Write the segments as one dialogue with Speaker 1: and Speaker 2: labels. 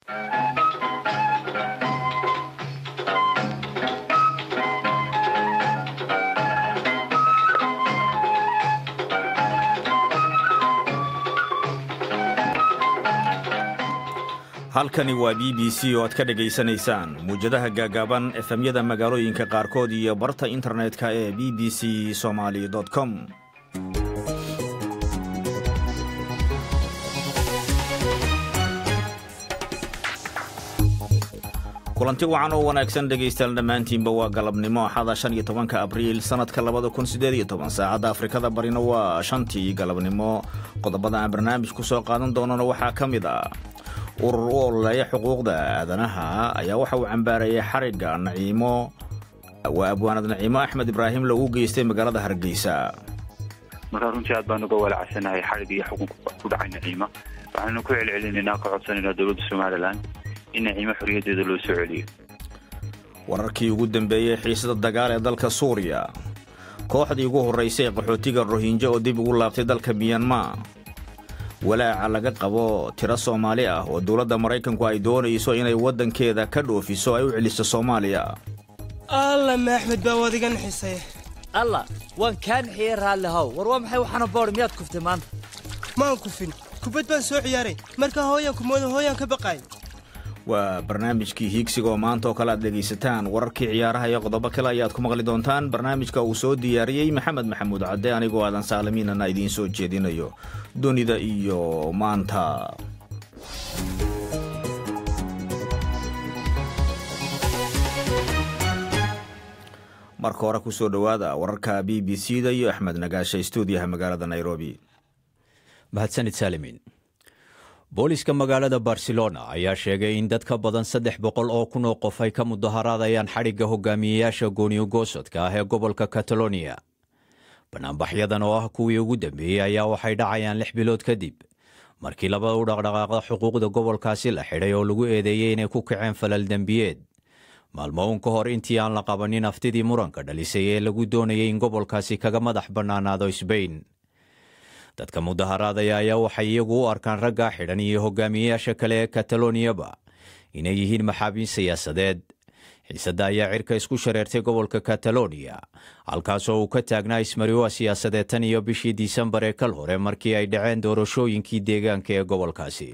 Speaker 1: halkani waa b b c oo aad ka dhegaysanaysaan muwjadaha gaagaaban efemyada magaalooyinka qaarkood iyo barta internetka ee b b c somaali com kulanti wacan oo wanaagsan dhegaystayaal dhammaantiinba waa galabnimo axada shan iyo tobanka abriil sannadka labada kun siddeed iyo toban saacadda afrikada barina waa shantii galabnimo qodobada aan barnaamij ku soo qaadan doonana waxaa ka mid ah urur u ololeeya xuquuqda aadanaha ayaa waxa uu cambaarayay xarigga naciimo waa abwaanad naciimo axmed ibraahim lagu geystay magaalada hargeysa
Speaker 2: markaa runtii aad baan uga walacsanahay xarig iyo xukunka ku dhacay naciima waxaanu ku celcelinaynaa ka codsanaynaa dowladda somalilan in naciimo xorriyaddeeda loo soo celiyo
Speaker 1: wararkii ugu dambeeyey xiisada dagaal ee dalka suuriya kooxdii ugu horraysay ee qaxootiga rohinjo oo dib ugu laabtay dalka miyanma walaaca laga qabo tiro soomaali ah oo dowladda maraykanku ay doonayso inay waddankeeda ka dhoofiso ay u celiso soomaaliya
Speaker 3: alla maaxmed baa waad iga naxisay
Speaker 4: alla waan kaa naxiyey raallihow war waa maxay waxaana boodh miyaad kuftay maanta
Speaker 3: maan kufin kubad baan soo ciyaaray markaa hooyaan kumooda hooyaan ka baqaay
Speaker 1: waa barnaamijkii hiigsiga oo maanta oo kale aad dhegaysataan wararkii ciyaaraha iyo qodobo kale ayaad ku maqli doontaan barnaamijka uu soo diyaariyey maxamed maxamuud cadde anigoo aadan saalamiinana idiin soo jeedinayo dunida iyo maanta marka hore ku soo dhowaada wararka b b c da iyo axmed nagaashe stuudiyaha magaalada nairobi
Speaker 5: mahadsanid saalimin booliska magaalada barcelona ayaa sheegay in dad ka badan saddex boqol oo kun oo qof ay ka mudaharaadayaan xadhigga hogaamiyeyaasha gooniyogoosodka ah ee gobolka kataloniya banaanbaxyadan oo ah kuwii ugu dambeeyey ayaa waxay dhacayaan lix bilood kadib markii laba u dhaqdhaqaaqda xuquuqda gobolkaasi la xidhay oo lagu eedeeyey inay ku kaceen falal dembiyeed maalmo uun ka hor intii aan la qabanin aftidii muranka dhalisay ee lagu doonayay in gobolkaasi kaga madax bannaanaado sbain dadka mudaharaadaya ayaa waxay iyagu u arkaan raggaa xidhan iyo hogaamiyeyaasha kale ee kataloniyaba inay yihiin maxaabiin siyaasadeed xiisadda ayaa cirka isku shareertay gobolka kataloniya halkaasoo uu ka taagnaa ismariwa siyaasadeed tan iyo bishii disembar ee kal hore markii ay dhaceen doorashooyinkii deegaanka ee gobolkaasi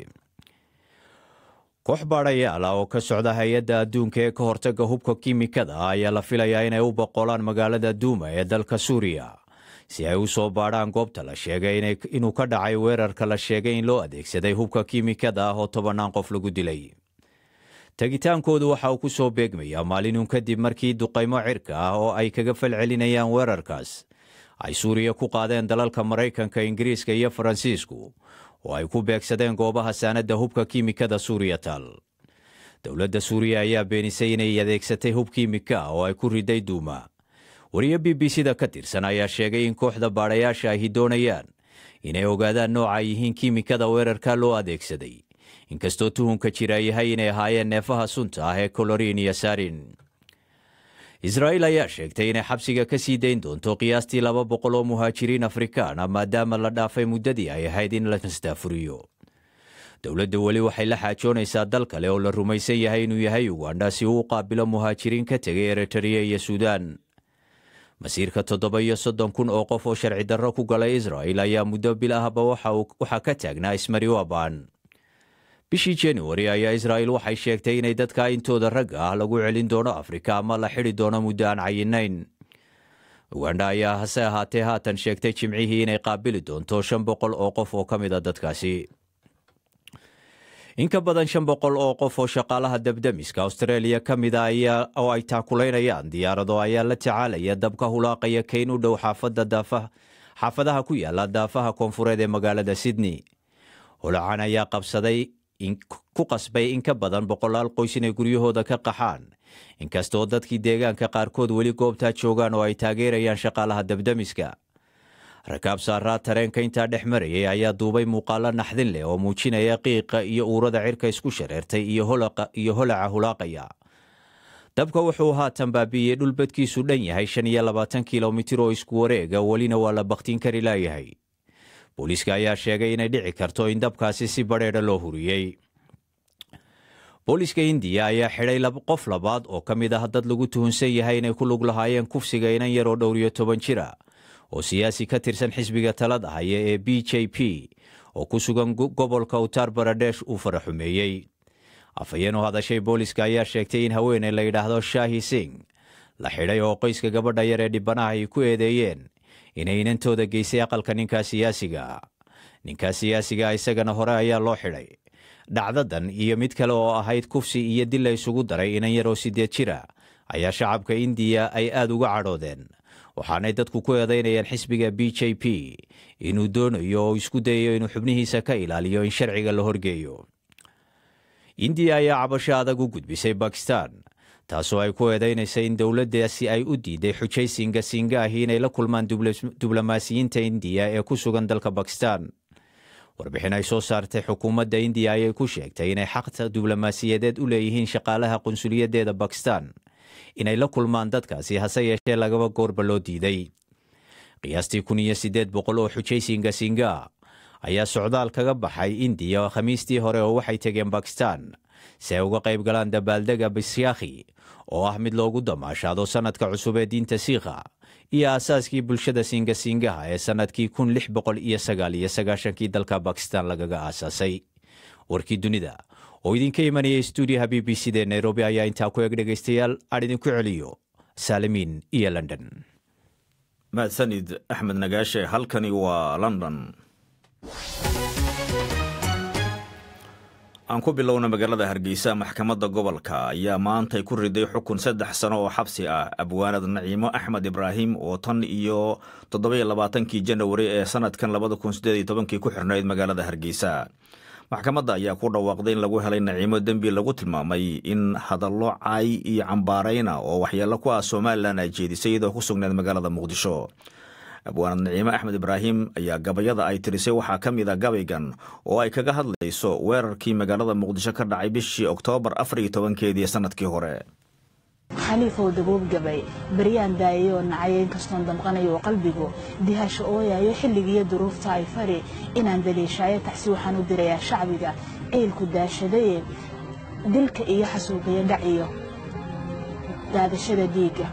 Speaker 5: koox baadhayaal ah oo ka socda hay-adda adduunka ee ka hortagga hubka kiimikada ah ayaa la filayaa inay u boqolaan magaalada duuma ee dalka suuriya si ay u soo baadhaan goobta la sheegay inuu ka dhacay weerarka la sheegay in loo adeegsaday hubka kiimikada ah oo tobannaan qof lagu dilay tegitaankoodu waxa uu ku soo beegmayaa maalinun kadib markii duqaymo cirka ah oo ay kaga falcelinayaan weerarkaas ay suuriya ku qaadeen dalalka maraykanka ingiriiska iyo faransiisku oo ay ku beegsadeen goobaha saanadda hubka kiimikada suuriya taal dowladda suuriya ayaa beenisay inay adeegsatay hub kiimika ah oo ay ku riday duuma wariye b b c da ka tirsan ayaa sheegay in kooxda baadhayaasha ahi doonayaan inay ogaadaan nooca ay yihiin kiimikada weerarka loo adeegsaday inkastoo tuhunka jira yahay inay ahaayeen neefaha sunta ah ee koloriin iyo saarin israa'iil ayaa sheegtay inay xabsiga ka sii dayn doonto qiyaastii laba boqol oo muhaajiriin afrikaan ah maadaama la dhaafay muddadii ay ahayd in la mastaafuriyo dowladda weli waxay la xaajoonaysaa dal kale oo la rumaysan yahay inuu yahay ugandha si uu u qaabilo muhaajiriin ka tegay eritariya iyo suudaan masiirka toddoba iyo soddon kun oo qof oo sharci darro ku galay israa'il ayaa muddo bil ahba waxaa ka taagnaa ismariwaban bishii januari ayaa israa'il waxay sheegtay inay dadka intooda ragga ah lagu celin doono afrika ama la xidhi doono muddo aan cayinayn ugandha ayaa hase ahaatee haatan sheegtay jimcihii inay qaabili doonto shan boqol oo qof oo ka mid a dadkaasi in ka badan shan boqol oo qof oo shaqaalaha dabdamiska australia ka mid a ayaa oo ay taakulaynayaan diyaarado ayaa la tacaalaya dabka hulaaqaya kayn u dhow xaafadda daafaha xaafadaha ku yaala daafaha koonfureed ee magaalada sydney holacan ayaa qabsaday ku qasbay in ka badan boqolaal qoys inay guryahooda ka qaxaan inkastoo dadkii deegaanka qaarkood weli goobtaa joogaan oo ay taageerayaan shaqaalaha dabdamiska rakaab saaraa tareenka intaa dhex marayay ayaa duubay muuqaalo naxdin leh oo muujinaya qiiqa iyo uurada cirka isku shareertay iyo holaca hulaaqaya dabka wuxuu haatan baabi'iyey dhul badkiisu dhan yahay shan iyo labaatan kilomitir oo isku wareega welina waa la bakhtiin kari laayahay booliiska ayaa sheegay inay dhici karto in dabkaasi si badheedha loo huriyey booliska indiya ayaa xidhay qof labaad oo ka mid ah dad lagu tuhunsan yahay inay ku lug lahaayeen kufsiga inan yaroo dhowr iyo toban jira oo siyaasi ka tirsan xisbiga talada haya ee b j p oo ku sugan gobolka uttar baradesh uu faraxumeeyey afhayeen u hadashay booliska ayaa sheegtay in haweeney la yidhaahdo shaahi sing la xidhay oo qoyska gabadha yar ee dhibanaha ay ku eedeeyeen inay inantooda geysay aqalka ninkaa siyaasiga ninkaa siyaasiga isagana hore ayaa loo xidhay dhacdadan iyo mid kale oo ahayd kufsi iyo dil la isugu daray inan yaroo sideed jira ayaa shacabka indiya ay aada uga cadhoodeen waxaanay dadku ku eedaynayaan xisbiga b j p inuu doonayo oo isku dayayo inuu xubnihiisa ka ilaaliyo in sharciga la horgeeyo indiya ayaa cabasho adag u gudbisay bakistan taasoo ay ku eedaynaysa in dowladdaasi ay u diiday xujaysinga singahi inay la kulmaan diblomaasiyiinta indiya ee ku sugan dalka bakistan warbixin ay soo saartay xukuumadda indiya ayay ku sheegtay inay xaqta diblomaasiyadeed u leeyihiin shaqaalaha qunsuliyaddeeda bakistan inay la kulmaan dadkaasi hase yeeshee lagaba goorba loo diiday qiyaastii kun iyo siddeed boqol oo xujaysinga singa ayaa socdaal kaga baxay indiya khamiistii hore oo waxay tegeen bakistan si ay uga qayb galaan dabaaldega bisyakhi oo ah mid loogu damaashaado sannadka cusub ee diinta siikha iyo aasaaskii bulshada singasingaha ee sannadkii kun lix boqol iyo sagaal iyo sagaashankii dalka bakistan lagaga aasaasay warkii dunida oo idinka imanaya stuudiyaha b b c da nairobi ayaa intaa ku eg dhegaystayaal aan idinku celiyo saalimiin iyo london
Speaker 1: mahadsanid axmed nagaashe halkani waa london aan ku bilowna magaalada hargeysa maxkamadda gobolka ayaa maantay ku riday xukun saddex sano oo xabsi ah abwaanad naciimo axmed ibraahim oo tan iyo toddobiyo labaatankii janawari ee sanadkan labada kun sideed iyo tobankii ku xirnayd magaalada hargeysa maxkamadda ayaa ku dhawaaqday in lagu helay naciimo dembi lagu tilmaamay in hadallo caay iyo cambaarayna oo waxyeello ku ah somalilan ay jeedisay iyadoo ku sugneed magaalada muqdisho abwaanad naciime axmed ibraahim ayaa gabayada ay tirisay waxaa ka mid a gabaygan oo ay kaga hadlayso weerarkii magaalada muqdisho ka dhacay bishii oktoobar afar iyo tobankeedii sannadkii hore
Speaker 6: xaliifow dabuub gabay baryaan daayayoo nacaya inkastoon damqanayo qalbigu dihasho ooyayo xilligiiyo duruufta ay fari inaan daliishaayo taxsi waxaan u dirayaa shacbiga ciilku daashadaye dilka iyo xasuuqiyo dhaciyo daadashada dhiigga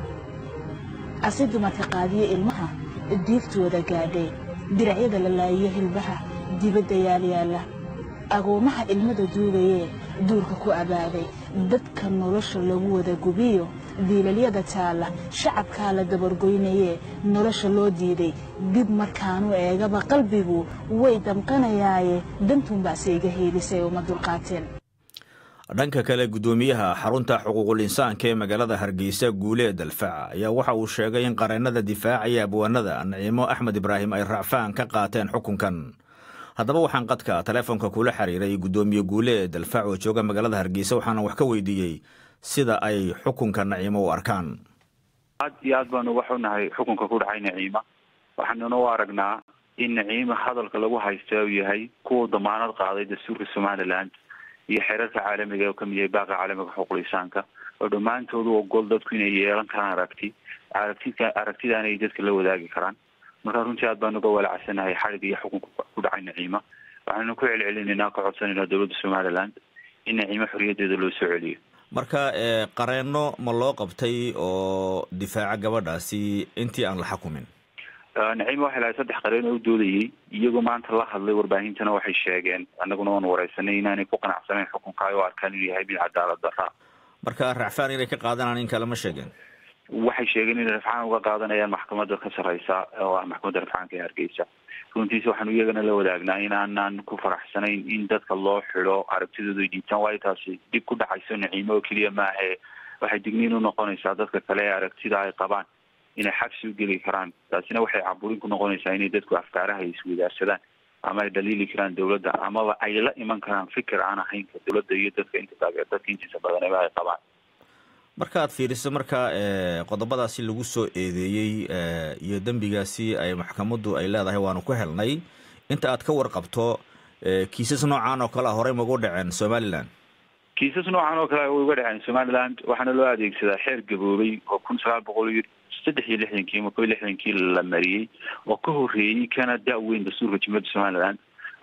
Speaker 6: asi dumarka qaadiyo ilmaha diiftooda gaadhay diracyada la laayiyo hilbaha dibadda yaalyaalla agoomaha ilmada duugayee duurka ku abaaday dadka nolosha lagu wada gubiyo diilalyada taalla shacabkaa la dabargoynayee nolosha loo diiday dib markaanu eegaba qalbigu way damqanayaaye dantuunbaase iga heelisay uma dulqaateen
Speaker 1: dhanka kale guddoomiyaha xarunta xuquuqul insaanka ee magaalada hargeysa guulee dalfac ayaa waxa uu sheegay in qareennada difaacaya abwaanada naciimo axmed ibraahim ay raacfaan ka qaateen xukunkan haddaba waxaan qadka taleefonka kula xiriiray guddoomiye guulee dalfac oo jooga magaalada hargeysa waxaana wax ka weydiiyey sida ay xukunka naciimo u arkaan
Speaker 2: aad iyo aad baanu uga xunahay xukunka ku dhacay naciima waxaanuna u aragnaa in naciima hadalka lagu haysta uu yahay kuwa damaanad qaaday dastuurka somalilan iyo xeerarka caalamiga oo kamid yahay baaqa caalamiga xuquuqul insaanka oo dhammaantoodu ogol dadku inay yeelan karaan aragti aragtida aragtidaana ay dadka la wadaagi karaan marka runtii aad baanu uga walacsanahay xalig iyo xukunka ku dhacay naciima waxaanu ku celcelinaynaa ka codsanayna dowladda somaliland in naciimo xorriyadeeda loo soo celiyo
Speaker 1: marka qareenno ma loo qabtay oo difaaca gabadhaasi intii aan la xukumin
Speaker 2: naciima waxay lahay saddex qareen oo u doodayey iyagoo maanta la hadlay warbaahintana waxay sheegeen annaguna waanu wareysanay inaanay ku qanacsanayn xukunka ay u arkaan inuu yahay mid cadaalad daraa
Speaker 1: marka racfaan inay ka qaadanaan in kale ma sheegeen
Speaker 2: waxay sheegeen inay rafcaan uga qaadanayaan maxkamadda ka sarreysa oo ah maxkamadda rafcaanka ee hargeysa runtiisa waxaanu iyagana la wadaagnaa inaanaan ku faraxsanayn in dadka loo xido aragtidooda ay dhiibtaan waayo taasi dib ku dhacayso naciimo oo keliya maahe waxay digniin u noqonaysaa dadka kale ee aragtida ay qabaan inay xabsi u geli karaan taasina waxay caburin ku noqonaysaa inay dadku afkaaraha ay iswadaarsadaan ama ay dhaliili karaan dowladda amaba ay la iman karaan fikir aan ahayn ka dowladda iyo dadka inta taageer dadka intiisa badaneba ay qabaan
Speaker 1: marka aad fiiriso marka qodobadaasi lagu soo eedeeyey iyo dembigaasi ay maxkamaddu ay leedahay waanu ku helnay inta aad ka warqabto kiisas noocan oo kale a horey magu dhaceen somalilan
Speaker 2: kiisas noocan oo kale way uga dhaceen somaliland waxaana loo adeegsadaa xeer gaboobay oo kun sagaal boqol iyo saddex iyo lixdankii ama kob iyo lixdankii la mariyey oo ka horreeyey kana da-weyn dastuurka jumhuriyadda somaliland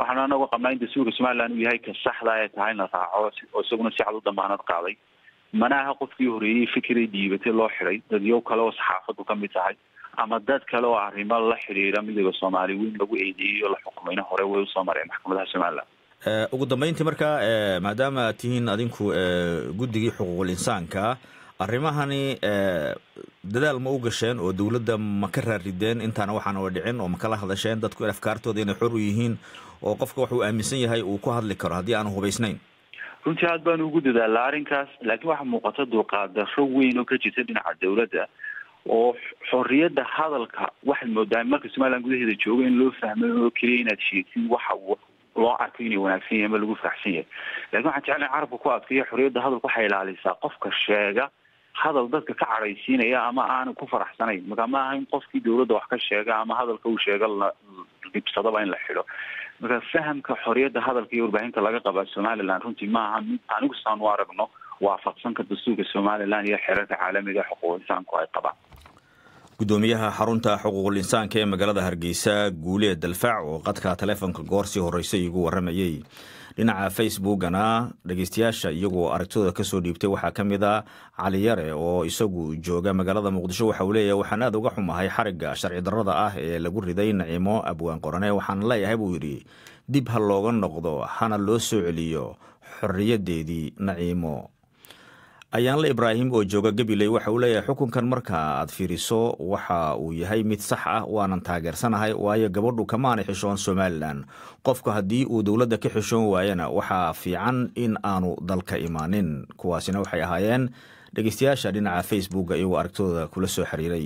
Speaker 2: waxaanu anagu qabnaa in dastuurka somaliland uu yahay ka saxda ay tahay in la raaco oo isaguna si cad u damaanad qaaday mana aha qofkii horeeyey fikiray dhiibatay loo xiday dadyow kale oo saxaafadu ka mid tahay ama dad kale oo arrimo la xidhiira midooda soomaali weyn lagu eedeeyey oo la xukumayna hore way usoo mareen maxkamadaha somaliland
Speaker 1: ugu dambeyntii markaa maadaama aad tihiin adinku guddigii xuquuqul insaanka arrimahani dadaal ma u gasheen oo dowladda ma ka raarideen intaana waxaana wa dhicin oo ma kala hadasheen dadku afkaartooda inay xor u yihiin oo qofka wax uu aaminsan yahay uu ku hadli karo haddii aanu hubaysnayn
Speaker 2: runtii aad baanu ugu dadaalaa arrinkaas laakiin waxaa muuqata dulqaadaro weyn oo ka jirta dhinaca dowladda oo xorriyadda hadalka waxaad moodaa marka somaliland gudaheeda jooga in loo fahmay oo keliya inaad sheegtid waxa loo arkay inay wanaagsan yahay ama lagu faraxsan yahay lakin waxaan jeclay carabka ku adkaya xorriyadda hadalka waxay ilaalisaa qofka sheega hadal dadka ka cadhaysiinaya ama aanu ku faraxsanayn marka ma aha in qofkii dowladda wax ka sheega ama hadalka uu sheega la dhibsadaba in la xidho marka fahamka xorriyadda hadalka iyo warbaahinta laga qabaa somaliland runtii ma aha mid anigu saan u aragno waafaqsanka dastuurka somaliland iyo xeerarka caalamiga xuquuq insaanku ay qabaan
Speaker 1: gudoomiyaha xarunta xuquuqul insaanka ee magaalada hargeysa guulee dalfac oo qadka taleefonka goor sii horreysay igu warramayey dhinaca facebookana dhegeystayaasha iyagoo aragtidooda kasoo dhiibtay waxaa ka mid a cali yare oo isagu jooga magaalada muqdisho waxa uu leeyahay waxaan aad uga xumahay xarigga sharci darrada ah ee lagu riday naciimo abwaan qorane waxaan leeyahay buu yidhi dib ha looga noqdo hana loo soo celiyo xorriyaddeedii naciimo ayaanle ibraahim oo jooga gabiley waxa uu leeyahay xukunkan marka aad fiiriso waxa uu yahay mid sax ah waanan taageersanahay waayo gabadhu kamaanay xishoon somalilan qofka haddii uu dowladda ka xishoon waayana waxaa fiican in aanu dalka imaanin kuwaasina waxay ahaayeen dhegeystayaasha dhinaca facebooka iyagoo aragtidooda kula soo xiriiray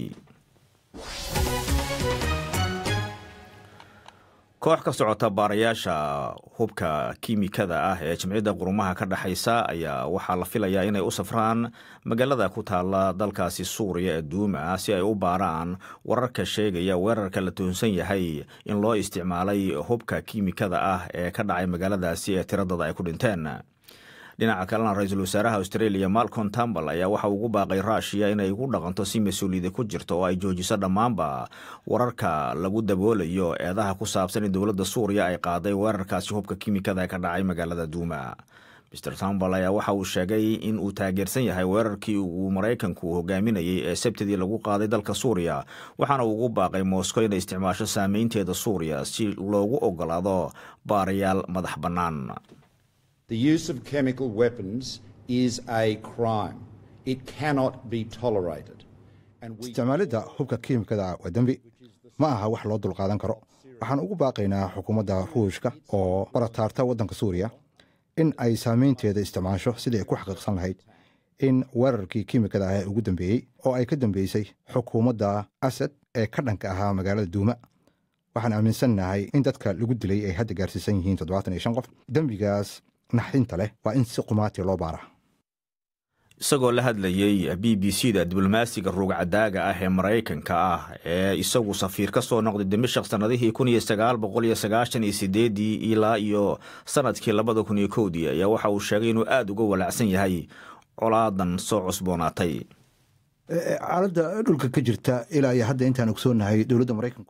Speaker 1: koox ka socota baarayaasha hubka kiimikada ah ee jimciyadda qurumaha ka dhexaysa ayaa waxaa la filayaa inay u safraan magaalada ku taala dalkaasi suuriya ee duuma si ay u baaraan wararka sheegaya weerarka la tuhunsan yahay in loo isticmaalay hubka kiimikada ah ee ka dhacay magaaladaasi ee tiradada ay ku dhinteen dhinaca kalena ra-iisul wasaaraha australia malcom tambal ayaa waxa ugu baaqay ruushiya inay ugu dhaqanto si mas-uuliyada ku jirto oo ay joojiso dhammaanba wararka lagu daboolayo eedaha ku saabsan in dowladda suuriya ay qaaday weerarkaasi hubka kiimikada ee ka dhacay magaalada duuma mr tambal ayaa waxa uu sheegay in uu taageersan yahay weerarkii uu maraykanku hogaaminayay ee sabtidii lagu qaaday dalka suuriya waxaana uu ugu baaqay moscow inay isticmaasho saameynteeda suuriya si loogu ogolaado baarayaal madax bannaan
Speaker 7: The use of chemical weapons is a crime. It cannot be tolerated.
Speaker 8: isticmaalidda hubka kiimikada waa dembi ma aha wax loo dulqaadan karo waxaan ugu baaqaynaa xukuumadda ruushka oo barataarta waddanka suuriya in ay saameynteeda isticmaasho sidii ay ku xaqiiqsan lahayd in weerarkii kiimikada ah ee ugu dambeeyey oo ay ka dambeysay xukuumadda asad ee ka dhanka ahaa magaalada duuma waxaan aaminsannahay in dadka lagu dilay ay hadda gaarsiisan yihiin toddobaatan iyo shan qof dembigaas naxdinta leh waa in si qumaati loo baara
Speaker 1: isagoo la hadlayey b b c da diblomaasiga ruugcadaaga ah ee maraykanka ah ee isagu safiir ka soo noqday dimashaq sannadihii kun iyo sagaal boqol iyo sagaashan iyo sideedii ilaa iyo sanadkii labada kun iyo kowdii ayaa waxa uu sheegay inuu aada uga walacsan yahay colaadan soo cusboonaatay
Speaker 8: xaaladda dhulka ka jirta ilaa iyo hadda intaan ogsoonahay dowladda maraykanku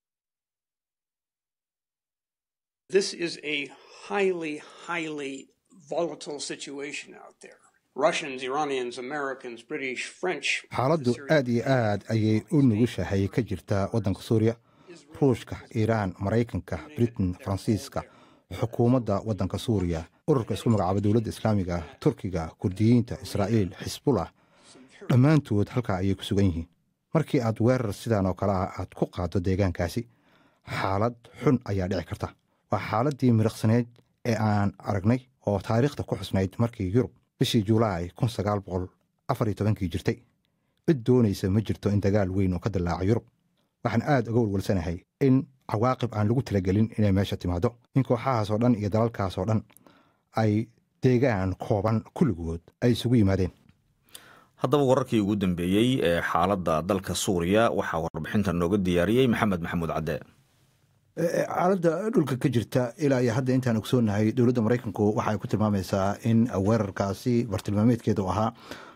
Speaker 9: This is a highly, highly volatile situation out there. Russians, Iranians, Americans, British, French.
Speaker 8: xaaladdu aad iyo aad ayay u nugushahay ka jirtaa waddanka suuriya ruushka iiraan maraykanka britain faransiiska xukuumadda waddanka suuriya ururka isku magacaaba dowladda islaamiga turkiga kurdiyiinta israa'iil xisbullah dhammaantood halkaa ayay ku sugan yihiin markii aad weerar sidaan oo kale ah aad ku qaaddo deegaankaasi xaalad xun ayaa dhici karta waa xaaladdii miriqsaneyd ee aan aragnay oo taariikhda ku xusnayd markii yurub bishii julaay kun sagaal boqol afar iyo tobankii jirtay cid doonaysa ma jirto in dagaal weyn oo ka dillaaca yurub waxaan aad uga walwalsanahay in cawaaqib aan lagu talagelin inay meesha timaado in kooxahaasoo dhan iyo dalalkaasoo dhan ay deegaan kooban kulligood ay isugu yimaadeen
Speaker 1: haddaba wararkii ugu dambeeyey ee xaaladda dalka suuriya waxaa warbixinta nooga diyaariyey maxamed maxamuud cadde
Speaker 8: xaaladda dhulka ka jirta ilaa iyo hadda intaan ogsoonahay dowladda maraykanku waxay ku tilmaamaysaa in weerarkaasi bartilmaameedkeedu ahaa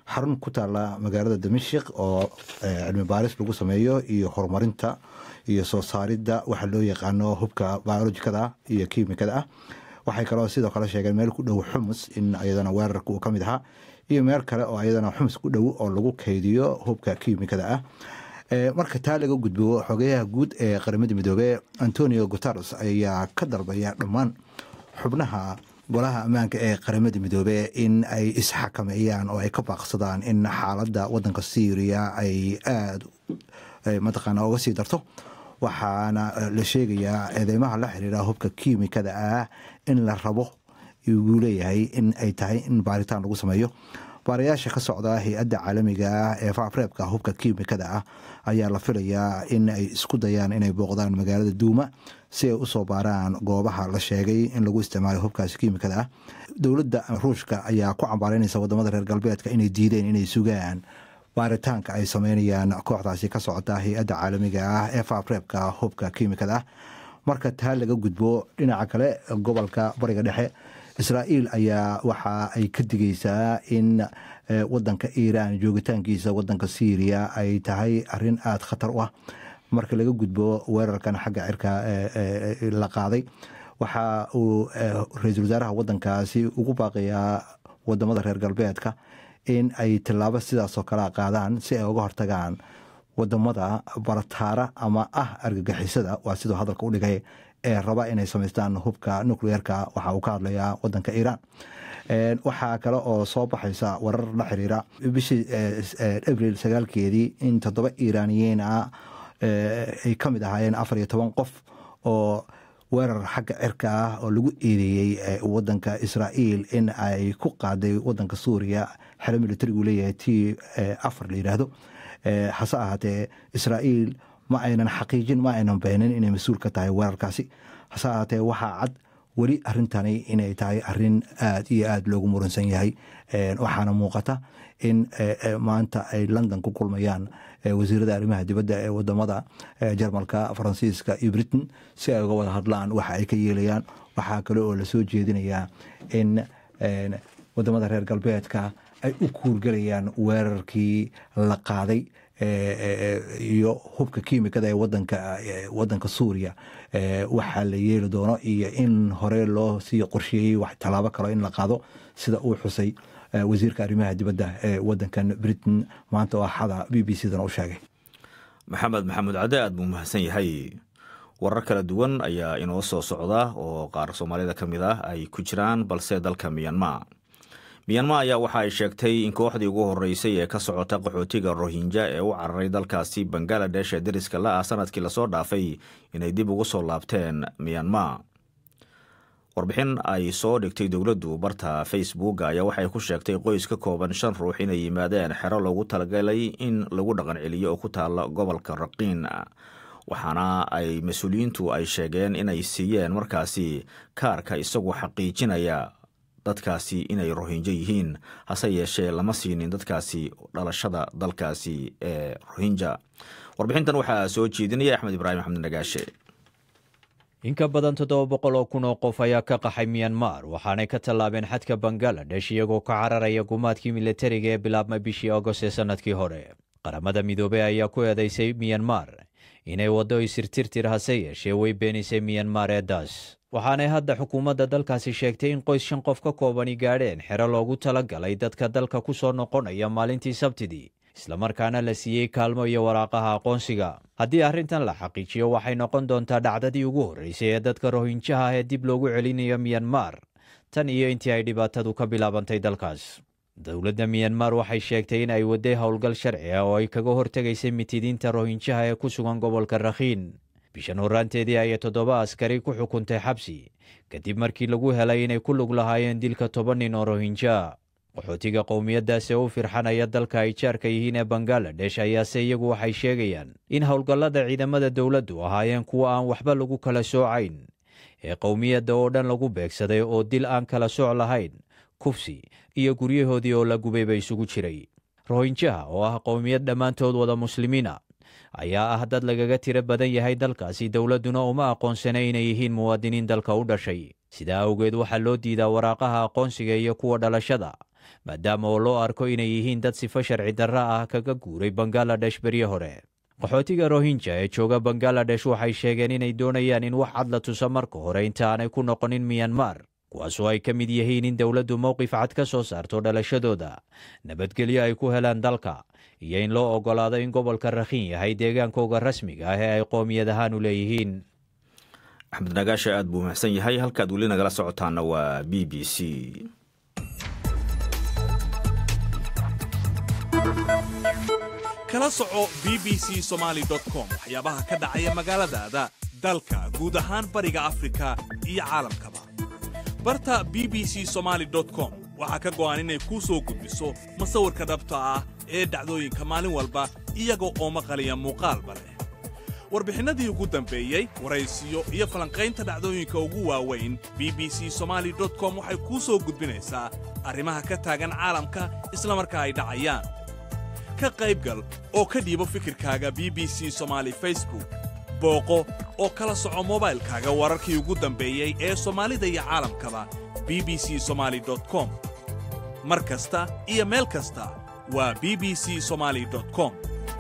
Speaker 8: xarun ku taala magaalada damashik oo cilmi baaris lagu sameeyo iyo horumarinta iyo soo saaridda waxa loo yaqaano hubka biolojikada iyo kiimikada ah waxay kaloo sidoo kale sheegeen meel ku dhow xumus in ayadana weerarka uu ka mid ahaa iyo meel kale oo ayadana xumus ku dhow oo lagu kaydiyo hubka kiimikada ah marka taa laga gudbo xogeyaha guud ee qaramada midoobe antonio guteres ayaa ka dalbaya dhammaan xubnaha golaha ammaanka ee qaramada midoobe in ay isxakameeyaan oo ay ka baaqsadaan in xaaladda wadanka syriya ay aada mataqaana uga sii darto waxaana la sheegayaa eedeymaha la xiriira hubka kiimikada ah in la rabo uu leeyahay in ay tahay in baaritaan lagu sameeyo baarayaasha ka socda hay-adda caalamiga ah ee faafreebka hubka kiimikada ah ayaa la filayaa in ay isku dayaan inay booqdaan magaalada duuma si ay usoo baaraan goobaha la sheegay in lagu isticmaalo hubkaasi kiimikada ah dowladda ruushka ayaa ku cambaareynaysa wadamada reer galbeedka inay diideen inay sugaan baaritaanka ay sameynayaan kooxdaasi ka socota hay-adda caalamiga ah ee faafreebka hubka kiimikada ah marka taa laga gudbo dhinaca kale gobolka bariga dhexe israa'iil ayaa waxa ay ka digaysaa in wadanka iiraan joogitaankiisa wadanka syriya ay tahay arin aada khatar u ah marka laga gudbo weerarkan xagga cirka la qaaday waxa uu ra-iisul wasaaraha wadankaasi ugu baaqayaa wadamada reer galbeedka in ay tilaabo sidaasoo kale qaadaan si ay uga hortagaan wadamada barataara ama ah argagixisada waa siduu hadalka u dhigay ee raba inay samaystaan hubka nucleerka waxa uu ka hadlayaa wadanka iiraan waxaa kale oo soo baxaysa warar la xiriira bishii abril sagaalkeedii in toddoba iiraaniyiin ah ay ka mid ahaayeen afar iyo toban qof oo weerar xagga cirka ah oo lagu eedeeyey wadanka israa'iil in ay ku qaaday wadanka suuriya xero militarigu leeyahay t afar la yidhaahdo hase ahaatee israa'iil ma aynan xaqiijin ma aynan beenin inay mas-uul ka tahay weerarkaasi hase ahaatee waxaa cad weli arintani inay tahay arin aada iyo aada loogu muransan yahay waxaana muuqata in maanta ay london ku kulmayaan wasiirada arrimaha dibadda ee wadamada jarmalka faransiiska iyo britain si ay uga wada hadlaan waxa ay ka yeelayaan waxaa kale oo lasoo jeedinayaa in wadamada reer galbeedka ay u kuurgelayaan weerarkii la qaaday iyo hubka kiimikada ee wadanka wadanka suuriya waxaa la yeeli doono iyo in hore loo sii qorsheeyey wax tallaabo kalo in la qaado sida uu xusay wasiirka arrimaha dibadda ee wadankan britain maanta oo axada b b c dana u sheegay
Speaker 1: maxamed maxamuud cadde aad buu mahadsan yahay warar kala duwan ayaa inoo soo socda oo qaar soomaalida ka mid ah ay ku jiraan balse dalka miyanma miyanma ayaa waxa ay sheegtay in kooxdii ugu horeysay ee ka socota qaxootiga rohinja ee u cararay dalkaasi bangaladesh ee dariska la ah sanadkii lasoo dhaafay inay dib ugu soo laabteen miyanma warbixin ay soo dhigtay dowladdu barta facebook ayaa waxay ku sheegtay qoys ka kooban shan ruux inay yimaadeen xero loogu talagalay in lagu dhaqan celiyo oo ku taala gobolka raqiin waxaana ay mas-uuliyiintu ay sheegeen inay siiyeen markaasi kaarka isagoo xaqiijinaya dadkaasi inay rohinjo yihiin hase yeeshee lama siinin dadkaasi dhalashada dalkaasi ee rohinja warbixintan waxaa soo jeedinaya axmed ibraahim axmed nagaashe
Speaker 5: in ka badan toddoba boqol oo kun oo qof ayaa ka qaxay miyanmar waxaanay ka tallaabeen xadka bangaladesh iyagoo ka cararaya gumaadkii militariga ee bilaabmay bishii agost ee sannadkii hore qaramada midoobey ayaa ku eedaysay miyanmar inay waddo isirtirtir hase yeeshee way beenisay miyanmar ee das waxaanay hadda xukuumadda dalkaasi sheegtay in qoys shan qof ka koobani gaadheen xero loogu tala galay dadka dalka ku soo noqonaya maalintii sabtidii islamarkaana la siiyey kaalmo iyo waraaqaha aqoonsiga haddii arrintan la xaqiijiyo waxay noqon doontaa dhacdadii ugu horreysay ee dadka rohinjaha ah ee dib loogu celinayo miyanmar tan iyo intii ay dhibaatadu ka bilaabantay dalkaas dowladda miyanmar waxay sheegtay in ay waday howlgal sharci ah oo ay kaga hortegaysay mitidiinta rohinjaha ee ku sugan gobolka rakhiin bishan horraanteedii ayay toddoba askari ku xukuntay xabsi kadib markii lagu helay inay ku lug lahaayeen dilka toban nin oo rohinja qaxootiga qowmiyaddaasi u firxanaya dalka ay jaarka yihiin ee bangaladesh ayaase iyagu waxay sheegayaan in howlgallada ciidamada dowladdu ahaayeen kuwa aan waxba lagu kala soocayn ee qowmiyadda oo dhan lagu beegsaday oo dil aan kala sooc lahayn kufsi iyo guryahoodii oo la gubayba isugu jiray rohinjaha oo ah qowmiyad dhammaantood wada muslimiina ayaa ah dad lagaga tiro badan yahay dalkaasi dowladduna uma aqoonsana inay yihiin muwaadiniin dalka u dhashay sidaa awgeed waxaa loo diidaa waraaqaha aqoonsiga iyo kuwa dhalashada maadaama oo loo arko inay yihiin dad sifo sharci darra ah kaga guuray bangaladesh berye hore qaxootiga rohinja ee jooga bangaladesh waxay sheegeen inay doonayaan in wax cad la tuso marka hore inta aanay ku noqonin miyanmar kuwaasoo ay ka mid yihiin in dowladdu mowqif cad ka soo saarto dhalashadooda nabadgelyo ay ku helaan dalka iyo in loo oggolaado in gobolka rakhin yahay deegaankooga rasmiga ah ee ay qoomiyad ahaan u leeyihiin
Speaker 1: axmed nagaasha aad buu mahadsan yahay halkaad weli nagala socotaana waa b b c
Speaker 10: kala soco b b c somaali com waxyaabaha ka dhacaya magaaladaada dalka guud ahaan bariga afrika iyo caalamkaba barta b b c somaali com waxaa ka go'an inay kuu soo gudbiso masawirka dhabta ah ee dhacdooyinka maalin walba iyaga oo maqaliya muuqaalba leh warbixinnadii ugu dambeeyey waraysiyo iyo falanqaynta dhacdooyinka ugu waaweyn b b c somaali com waxay kuu soo gudbinaysaa arrimaha ka taagan caalamka isla markaa ay dhacayaan ka qaybgal oo ka dhiibo fikirkaaga b b c somaali facebook booqo oo kala soco mobaylkaaga wararkii ugu dambeeyey ee soomaalida iyo caalamkaba b b c somaali com mar kasta iyo meel kasta waa b b c somaali com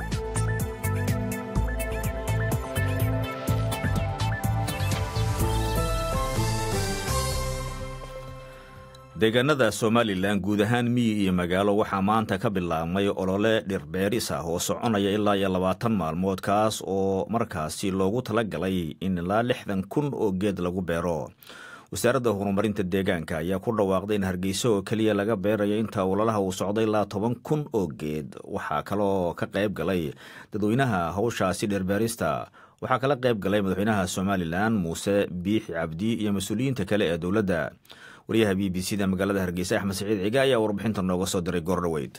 Speaker 1: deegaanada somalilan guud ahaan miyi iyo magaalo waxaa maanta ka bilaabmay olole dhirbeeris ah oo soconaya ilaa iyo labaatan maalmood kaas oo markaasi loogu talagalay in ilaa lixdan kun oo geed lagu beero wasaaradda horumarinta deegaanka ayaa ku dhawaaqday in hargeysa oo keliya laga beerayo inta ololaha uu socday ilaa toban kun oo geed waxaa kaloo ka qayb galay dadweynaha howshaasi dhirbeerista waxaa kala qayb galay madaxweynaha somalilan muuse biixi cabdi iyo mas-uuliyiinta kale ee dowladda waryaha b b c da magaalada hargeysa axmed saciid ciga ayaa warbixinta nooga soo diray goordhoweyd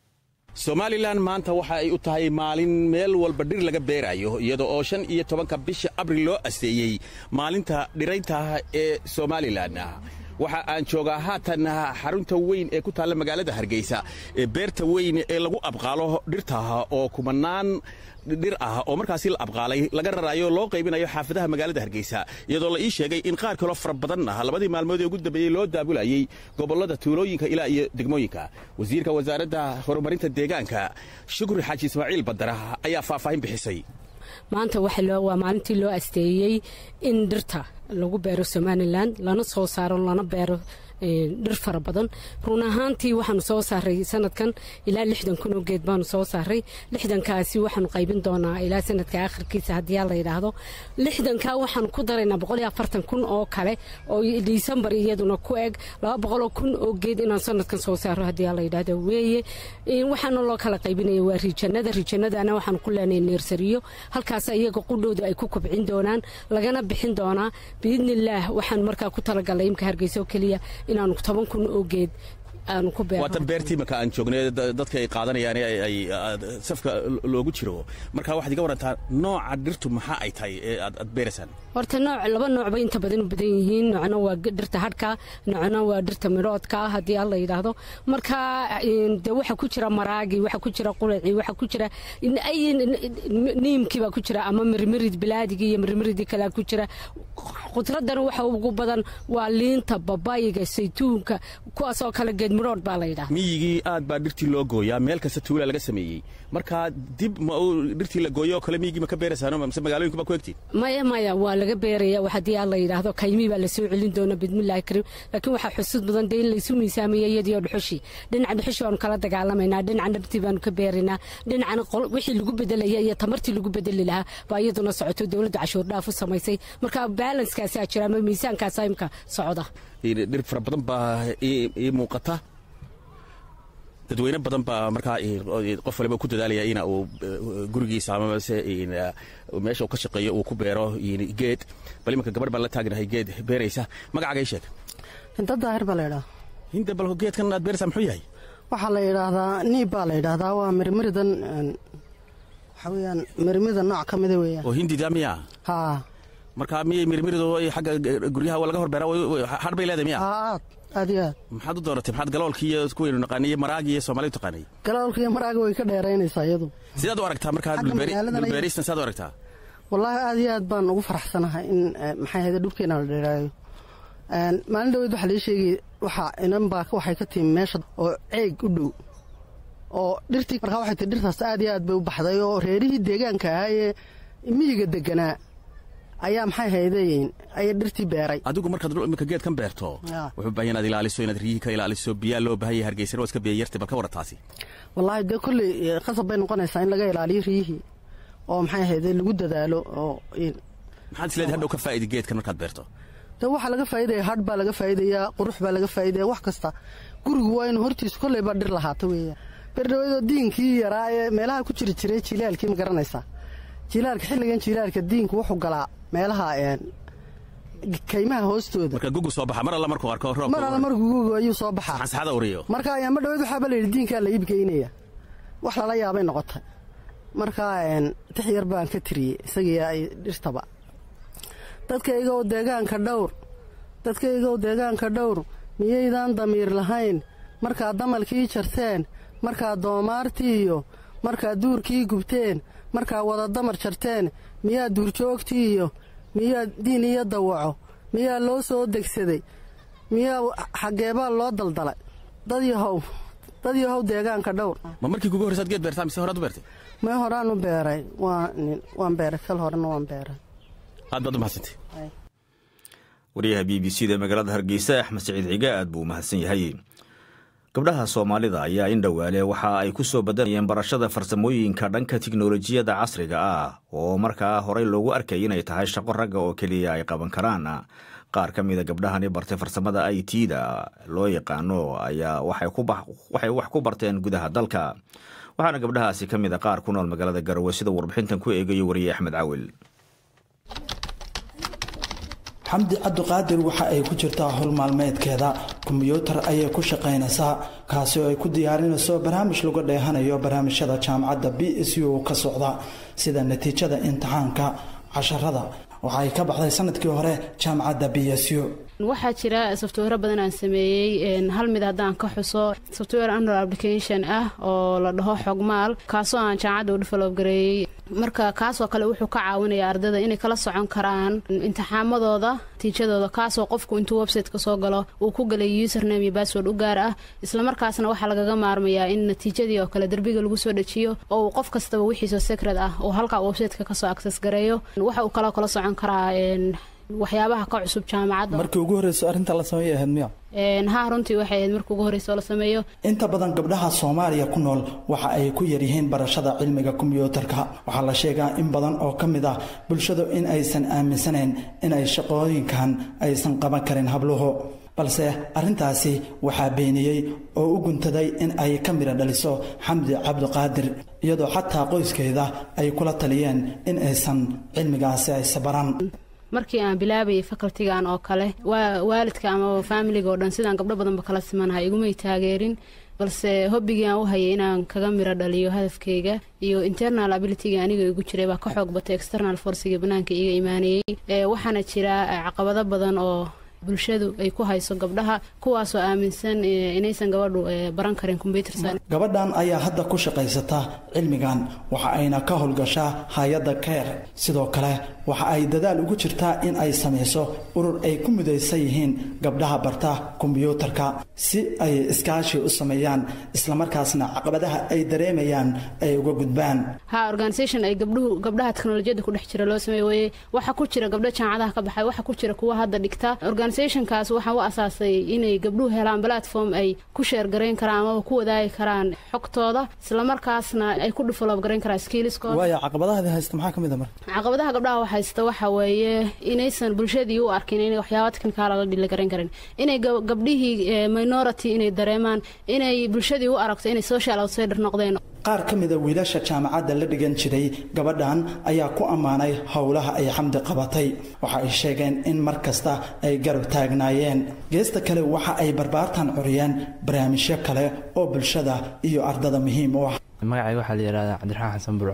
Speaker 11: somalilan maanta waxa ay u tahay maalin meel walba dhir laga beerayo iyada oo shan iyo tobanka bisha abril loo asteeyey maalinta dhiraynta ee somalilan waxa aan joogaa haatan xarunta weyn ee ku taalla magaalada hargeysa ee beerta weyn ee lagu abqaalo dhirta oo kumanaan dhir ah oo markaasi la abqaalay laga raraayo loo qaybinayo xaafadaha magaalada hargeysa iyadoo la ii sheegay in qaar kaloo fara badan ah labadii maalmood ee ugu dambeeyey loo daabulayey gobollada tuulooyinka ilaa iyo degmooyinka wasiirka wasaaradda horumarinta deegaanka shukri xaaji ismaaciil badara ayaa faahfaahin bixisay
Speaker 12: maanta waa maalintii loo asteeyey in dhirta lagu beero somalilan lana soo saaro lana beero dhir fara badan run ahaantii waxaanu soo saaray sanadkan ilaa lixdan kun oo geed baanu soo saaray lixdankaasi waxaanu qaybin doonaa ilaa sanadka akhirkiisa haddii la yidhaahdo lixdankaa waxaanu ku daraynaa boqol iyo afartan kun oo kale oo disembar iyaduna ku eg laba boqoloo kun oo geed inaan sanadkan soo saaro haddii la yidhaahdo weeye waxaana loo kala qaybinaya waa rijanada rijanadana waxaanu ku leenahay neersariyo halkaas iyaga qudhooda ay ku kobcin doonaan lagana bixin doonaa biidnillaah waxaan markaa ku talagalay imka hargeysa oo keliya inaanu toban kun oo geed aanu ku beerno
Speaker 11: waatan beertii marka aan joognay dadka ay qaadanayaan ay safka loogu jiro marka waxaad iga warantaa nooca dhirtu maxaa ay tahay ee aad beeraysaan
Speaker 12: horta nooc laba nooc bay inta badan u badan yihiin noocna waa dhirta hadhka noocna waa dhirta midhoodka haddii alla yidhaahdo marka de waxa ku jira maraagi waxa ku jira qulaci waxa ku jira niimkii baa ku jira ama mirmirid bilaadigii iyo mirmiridii kalea ku jira khudradana waxa ugu badan waa liinta babayiga saytuunka kuwaasoo kale geed midhood baa la yidhaha
Speaker 11: miyigii aad baa dhirtii loo gooyaa meel kasta tuula laga sameeyey marka dib ma uu dhirtii la gooyo oo kale miyigii ma ka beeraysaan mise magaalooyinka baa ku egtiin
Speaker 12: maya maya waa laga beeraya haddii aan la yidhaahdo kaymii baa lasoo celin doona bidmillahi kariim laakiin waxaa xusud badan dee in laysu miisaamaya iyadiyo dhuxushii dhinaca dhuxushi baanu kala dagaalamaynaa dhinaca dhabtii baanu ka beeraynaa dhinacana wixii lagu bedelaya iyo tamartii lagu bedeli lahaa baa iyaduna socoto dowladda cashuur dhaaf u samaysay marka baalanskaasaa jira ama miisaankaasaa imka socda
Speaker 11: dhir fara badan baa ii muuqata dadweyne badan baa markaa qof waliba ku dadaalaya ina uu gurigiisa amase meesha uu ka shaqeeyo uu ku beero geed bal imanka gabadh baan la taagnahay geed beeraysa magacaaga ii sheeg
Speaker 13: hinda daahir baa la yidhaha
Speaker 11: hinda bal geedkan aad beeraysaa muxuu yahay
Speaker 13: waxaa la yidhaahdaa niib baa la yidhaahdaa waa mirmiridan waxaa weeyaan mirmirida nooc ka mida weeyaan
Speaker 11: oo hindida miya
Speaker 13: haa
Speaker 11: marka miyay mirmiridu xagga guryaha laga horbeeraa hadh bay leedahay miya
Speaker 13: aad aad iyo aad
Speaker 11: maxaad u dooratay maxaad galoolkii iyo kuwaynu naqaanay iyo maraagi iyo soomaalidu taqaanay
Speaker 13: galoolka iyo maraaga way ka dheeraynaysaa iyadu
Speaker 11: sidaad u aragtaa markaa dhulbeeristan sidaad u aragtaa
Speaker 13: wallaahi aad iyo aad baan ugu faraxsanahay in maxay ahayde dhulkeena la dheeraayo maalin dhaweyd waxaa lii sheegay waxaa inan baa waxay ka timi meesha oo ceeg u dhow oo dhirtii markaa waxay tii dhirtaas aad iyo aad bay u baxday oo reerihii deegaanka ahaa ee miyiga deganaa ayaa maxay haydayn ayay dhirtii beeray
Speaker 11: adigu markaad imika geedkan beerto wuxuu baahan inaad ilaaliso inaad riyihii ka ilaaliso biyaa loo baahan yahay hargeysana waa iska biya yartay bal ka warran taasi
Speaker 13: wallaahi dee kolley qasab bay noqonaysaa in laga ilaaliyo riyihii oo maxay ahayde lagu dadaalo oo
Speaker 11: maxaad isleedahay hadhow ka faa'idi geedkan markaad beerto
Speaker 13: de waxaa laga faa'idaya hadh baa laga faa'idayaa qurux baa laga faa'idaya wax kasta gurigu waa inu hortiisa kolleyba dhir lahaato weeyaan berdhaweydoo diinkii yaraa ee meelaha ku jiri jiray jilaalkii ma garanaysaa jilaalka xilligan jilaalka diinku wuxuu galaa meelaha kaymaha hoostooda
Speaker 11: marka gugu soo baxa mar alla markuu arko roob
Speaker 13: mar alla markuu gugu ayuu soo baxaa
Speaker 11: xansaxada uriyo
Speaker 13: marka ayaama dhaweyd waxaaba layidhi diinkaa la iibgeynaya wax lala yaabay noqotay markaa tix yar baan ka tiriyey isagii ay dhirtaba dadkaygow deegaanka dhowr dadkaygow deegaanka dhowr miyaydaan damiir lahayn markaad damalkii jarteen markaad doomaartii iyo markaad duurkii gubteen markaad wada damar jarteen miyaa duurjoogtii iyo miyaa diin iyo dawaco miyaa loo soo degsaday miyaa xaggeebaa loo daldalay dad yahow dad yahow deegaanka dhowr
Speaker 11: ma markii kugu horreysaad geed beertaa mise horaad u beertay
Speaker 13: may horaan u beeray waan beeray kal horena waan beeray
Speaker 11: aad baad u mahadsantay
Speaker 1: wariyaha b b c da magaalada hargeysa axmed saciid ciga aad buu u mahadsan yahay gabdhaha soomaalida ayaa in dhowaale waxa ay ku soo badanayeen barashada farsamooyinka dhanka tiknolojiyadda casriga ah oo markaa horey loogu arkay inay tahay shaqo ragga oo keliya ay qaban karaan qaar ka mida gabdhahani bartay farsamada i t da loo yaqaano ayaa waxay wax ku barteen gudaha dalka waxaana gabdhahaasi ka mid a qaar ku nool magaalada garowe sida warbixintan ku eegayo wariye axmed cawil
Speaker 14: xamdi cabdiqaadir waxa ay ku jirtaa howl maalmeedkeeda kombiyuutar ayay ku shaqaynaysaa kaasi oo ay ku diyaarinayso barnaamij lagu dheehanayo barnaamijyada jaamacadda b s u ka socda sida natiijada imtixaanka casharada waxa ay ka baxday sanadkii hore jaamacadda b s u
Speaker 15: waxaa jira software badan aan sameeyey hal mid haddaan ka xuso software android application ah oo la dhaho xogmaal kaasoo aan jaamacadda u develop gareeyey marka kaasoo kale wuxuu ka caawinaya ardayda inay kala socon karaan imtixaamadooda natiijadooda kaasoo qofku intuu website-ka soo galo uu ku galay username iyo bassword u gaar ah islamarkaasna waxaa lagaga maarmayaa in natiijadii oo kale derbiga lagu soo dejiyo oo uu qof kastaba wixiisoo secret ah uu halka website-ka kasoo access gareeyo waxa uu kaloo kala socon karaa waxyaabaha ka cusub jaamacadda
Speaker 14: markii ugu horreyso arrinta la sameeyay ahayd miya
Speaker 15: ha runtii waxay ahayd markii ugu horreysa oo la sameeyo
Speaker 14: inta badan gabdhaha soomaaliya ku nool waxa ay ku yaryihiin barashada cilmiga kombiyuutarka waxaa la sheegaa in badan oo ka mid ah bulshadu in aysan aaminsanayn in ay shaqooyinkan aysan qaban karin habluhu balse arrintaasi waxaa beeniyey oo u guntaday in ay ka midha dhaliso xamdi cabdiqaadir iyadoo xataa qoyskeeda ay kula taliyeen in aysan cilmigaasi aysa baran
Speaker 15: markii aan bilaabayay facultigan oo kale waalidka ama faamiliga oo dhan sidaan gabdho badanba kala simanahay igumay taageerin balse hobbigii aan u hayay inaan kaga miro dhaliyo hadafkayga iyo internal abilityga aniga igu jiray baa ka xoog batay external forciga banaanka iga imaanayey waxaana jira caqabado badan oo bulshadu ay ku hayso gabdhaha kuwaasoo aaminsan inaysan gabadhu baran karin combyuter
Speaker 14: gabadhan ayaa hadda ku shaqaysata cilmigan waxa ayna ka howlgashaa hay-adda keer sidoo kale waxa ay dadaal ugu jirtaa in ay samayso urur ay ku midaysan yihiin gabdhaha barta kombiyuutarka si ay iskaashi u sameeyaan islamarkaasna caqabadaha ay dareemayaan ay uga gudbaan
Speaker 15: ha organisation ay gabdhuhu gabdhaha teknolojiyadda ku dhex jira loo sameey weye waxa ku jira gabdho jaamacadaha ka baxay waxa ku jira kuwa hadda dhigta organisationkaas waxaa u asaasay inay gabdhuhu helaan platform ay ku sheergarayn karaan amaba ku wadaagi karaan xogtooda islamarkaasna ay ku develop garayn karaan skillskooda
Speaker 14: waaya caqabadahaadi haysta maxaa ka mid a marka
Speaker 15: caqabadaha gabdhaha wax haysta waxa weeye inaysan bulshadii u arkin inay waxyaaba technical la dhili garan karin inay gabdhihii minority inay dareemaan inay bulshadii u aragto inay social outsider noqdeen
Speaker 14: qaar ka mida wiilasha jaamacadda la dhigan jiray gabadhan ayaa ku ammaanay howlaha ay xamdi qabatay waxa ay sheegeen in mar kasta ay garab taagnaayeen geesta kale waxa ay barbaartan curiyeen barnaamijyo kale oo bulshada iyo ardada muhiim u ah
Speaker 16: magacayga waxaa la yidhahdaa cabdiraxmaan xasan burco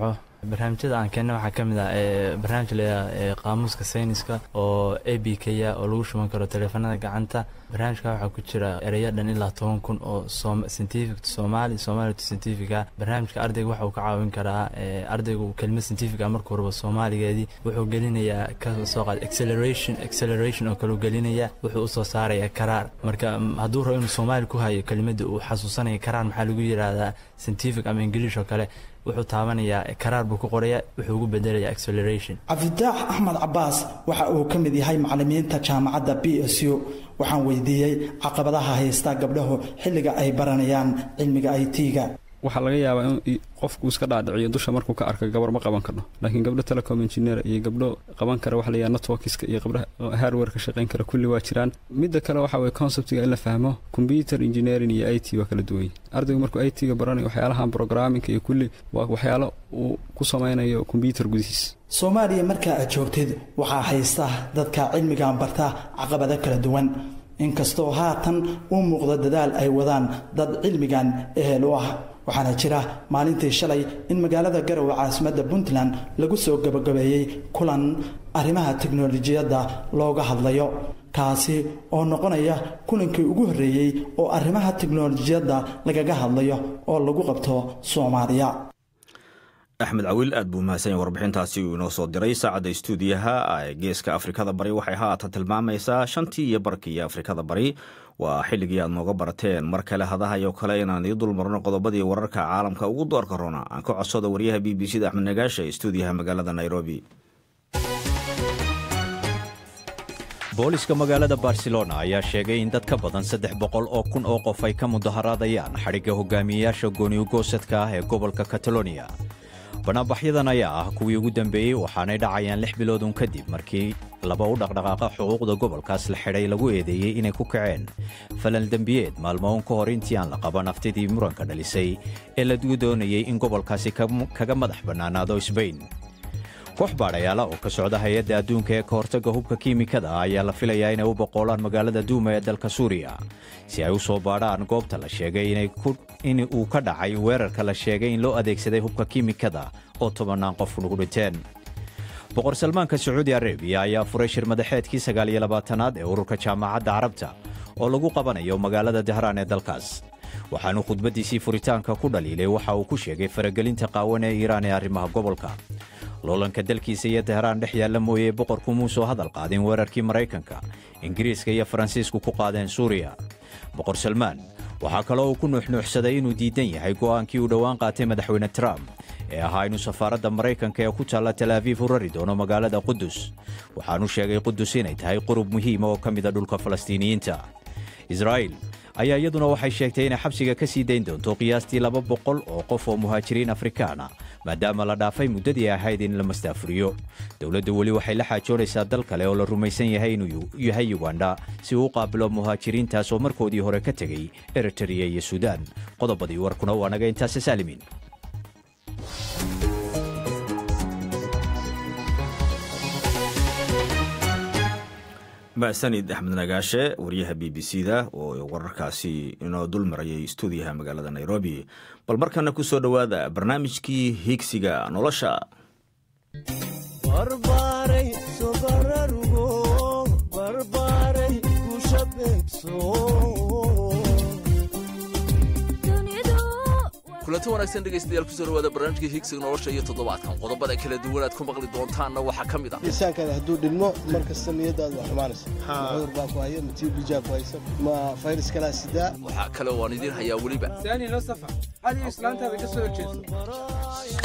Speaker 16: barnaamijyada aan keenna waxaa ka mid ah barnaamij leeyaha qaamuuska sayniska oo a b k a oo lagu shuban karo taleefanada gacanta barnaamijka waxaa ku jira ereyo dhan ilaa toban kun oo scientific to somali somali to scientifica barnaamijka ardayga waxa uu ka caawin karaa ardayga uu kelmad scientifica markuu rabo soomaaligeedii wuxuu gelinayaa ka soo qaad acceleration acceleration oo kale uu gelinaya wuxuu usoo saaraya karaar marka hadduu rabo inuu soomaali ku hayo kelimadda uu xasuusanaya karaar maxaa lagu yidhaahdaa scientific ama ingiliish oo kale wuxuu taabanayaa karaar buu ku qoraya wuxuu ugu bedelaya acceleration
Speaker 14: cabditaax axmed cabaas waxa uu ka mid yahay macalimiinta jaamacadda b s u waxaan weydiiyey caqabadaha haysta gabdhahu xilliga ay baranayaan cilmiga i t-ga
Speaker 17: waxaa laga yaabaa in qofku iska dhaadhiciyo dusha markuu ka arka gabar ma qaban karno laakiin gabdho telecom engineer iyo gabdho qaban kara waxa layaha networkiska iyo gabdhaha hardware ka shaqayn kara kulli waa jiraan midda kale waxa weye conceptiga in la fahmo computer engineering iyo i t waa kala duwany ardaygu markuu i t ga baranayo waxyaalahan programmingka iyo kulli waa waxyaalo uu ku samaynayo combyuter gudihiis
Speaker 14: soomaaliya markaa aad joogtid waxaa haysta dadka cilmigan barta caqabado kala duwan inkastoo haatan uu muuqdo dadaal ay wadaan dad cilmigan ehel u ah waxaana jira maalintii shalay in magaalada garowe caasimadda puntland lagu soo gabagabeeyey kulan arrimaha teknolojiyadda looga hadlayo kaasi oo noqonaya kulankii ugu horreeyey oo arrimaha teknolojiyadda lagaga hadlayo oo lagu qabto soomaaliya
Speaker 1: axmed cawiil aad buu mahadsan yahay warbixintaasi uu inoo soo diray saacadda istuudiyaha ee geeska afrikada bari waxay haatan tilmaamaysaa shantii iyo barkii afrikada bari waa xilligii aad nooga barateen mar kale hadahayo kale inaan ii dulmarno qodobadii wararka caalamka ugu doorka rona aan ka codsado waryaha b b c da axmed nagaasha istuudiyaha magaalada nairobi
Speaker 5: booliska magaalada barcelona ayaa sheegay in dad ka badan saddex boqol oo kun oo qof ay ka mudaharaadayaan xadhigga hogaamiyeyaasha gooniugoosadka ah ee gobolka kataloniya banaanbaxyadan ayaa ah kuwii ugu dambeeyey waxaanay dhacayaan lix biloodun kadib markii laba u dhaqdhaqaaqa xuquuqda gobolkaas la xidhay lagu eedeeyey inay ku kaceen falal dembiyeed maalmoon ka hor intii aan la qaban aftidii muranka dhalisay ee la doonayey in gobolkaasi kaga madax bannaanaado sbain koox baadhayaala oo ka socda hay-adda adduunka ee ka hortagga hubka kiimikada ah ayaa la filayaa inay u boqoolaan magaalada duuma ee dalka suuriya si ay u soo baadhaan goobta la sheegay in uu ka dhacay weerarka la sheegay in loo adeegsaday hubka kiimikada oo tobannaan qof ugu dhinteen boqor salmaanka sacuudi arabiya ayaa furay shir madaxeedkii sagaaliyo labaatanaad ee ururka jaamacadda carabta oo lagu qabanayo magaalada dahraan ee dalkaas waxaanu khudbaddiisii furitaanka ku dhaliilay waxa uu ku sheegay faragelinta qaawan ee iiraan ee arrimaha gobolka loolanka dalkiisa iyo dahraan dhex yaalla mooyee boqorku muusoo hadal qaadin weerarkii maraykanka ingiriiska iyo faransiisku ku qaadeen suuriya boqor salmaan waxaa kaloo uu ku nuuxnuuxsaday inuu diidan yahay go'aankii uu dhowaan qaatay madaxweyne trump ee ahaa inuu safaaradda maraykanka ee ku taalla talaafiif u rari doono magaalada qudus waxaanu sheegay qudus inay tahay qurub muhiima oo ka mida dhulka falastiiniyiinta israa'iil ayaa iyaduna waxay sheegtay inay xabsiga ka sii dayn doonto qiyaastii laba boqol oo qof oo muhaajiriin afrikaana maadaama la dhaafay muddadii ahayd in la mastaafuriyo dowladdu weli waxay la xaajoonaysaa dal kale oo la rumaysan yahay inuu yahay yuganda si uu u qaabilo muhaajiriintaas oo markoodii hore ka tegey eritreya iyo suudaan qodobadii warkuna waa naga intaasi saalimiin
Speaker 1: mahsanid axmed nagaashe wariyaha b b c da oo wararkaasi inoo dul marayay stuudiyaha magaalada nairobi bal markana ku soo dhowaada barnaamijkii higsiga nolosha
Speaker 18: kulanti wanaagsan dhegaystayaal kusoo dhawaada barnaamijkii higsiga nolosha iyo toddobaadkan qodobada kala duwan aad ku maqli doontaanna waxaa ka mid ah
Speaker 19: miisaankaada hadduu dhilmo mar kasta niyadaadu waa xumaanaysa ma cudur baa ku haya ma tiibijaa ku haysa ma fayras kalaa sidaa
Speaker 18: waxaa kale oo aan idiin hayaa weliba
Speaker 20: saani la safa adiga islaantaada ka soo horjeeso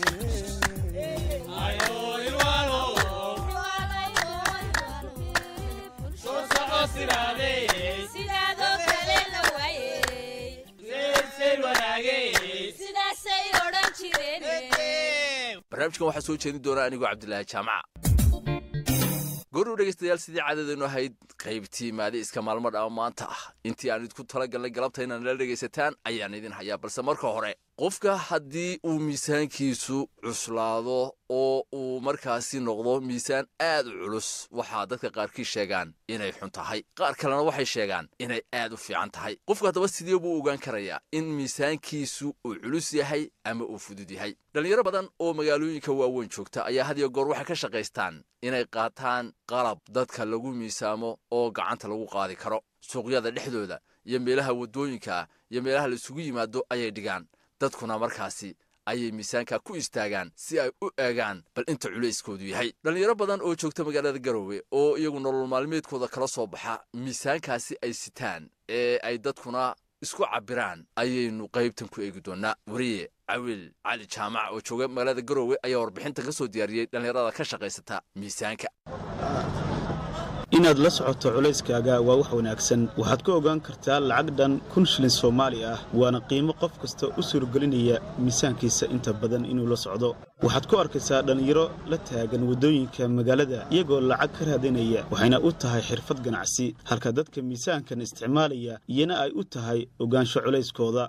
Speaker 18: barnaamijkan waxaa soo jeedin doonaa anigoo cabdilaahi jaamaca goordhow dhegaystayaal sidii caadadeennu ahayd qaybtii maadi iska maalmo dhama maanta ah intii aan idinku tala galnay galabta inaan nala dhegaysataan ayaan idin hayaa balse marka hore qofka haddii uu miisaankiisu cuslaado oo uu markaasi noqdo miisaan aad u culus waxaa dadka qaarkii sheegaan inay xun tahay qaar kalena waxay sheegaan inay aad u fiican tahay qofku haddaba sidee buu ogaan karayaa in miisaankiisu uu culus yahay ama uu fudud yahay dhallinyaro badan oo magaalooyinka waaweyn joogta ayaa had iyo goor waxay ka shaqaystaan inay qaataan qalab dadka lagu miisaamo oo gacanta lagu qaadi karo suuqyada dhexdooda iyo meelaha waddooyinka iyo meelaha la isugu yimaado ayay dhigaan dadkuna markaasi ayay miisaanka ku istaagaan si ay u eegaan bal inta culayskoodu yahay dhallinyaro badan oo joogta magaalada garowe oo iyagu nolol maalmeedkooda kala soo baxa miisaankaasi ay sitaan ee ay dadkuna isku cabbiraan ayaynu qaybtan ku eegi doonnaa wariye cawiil cali jaamac oo jooga magaalada garowe ayaa warbixintan ka soo diyaariyey dhallinyarada ka shaqaysata miisaanka
Speaker 21: inaad la socoto culayskaaga waa wax wanaagsan waxaad ku ogaan kartaa lacag dhan kun shilin soomaali ah waana qiimo qof kasta u suurgelinaya miisaankiisa inta badan inuu la socdo waxaad ku arkaysaa dhallinyaro la taagan waddooyinka magaalada iyagoo lacag ka raadinaya waxayna u tahay xirfad ganacsi halka dadka miisaankan isticmaalaya iyana ay u tahay ogaansho culayskooda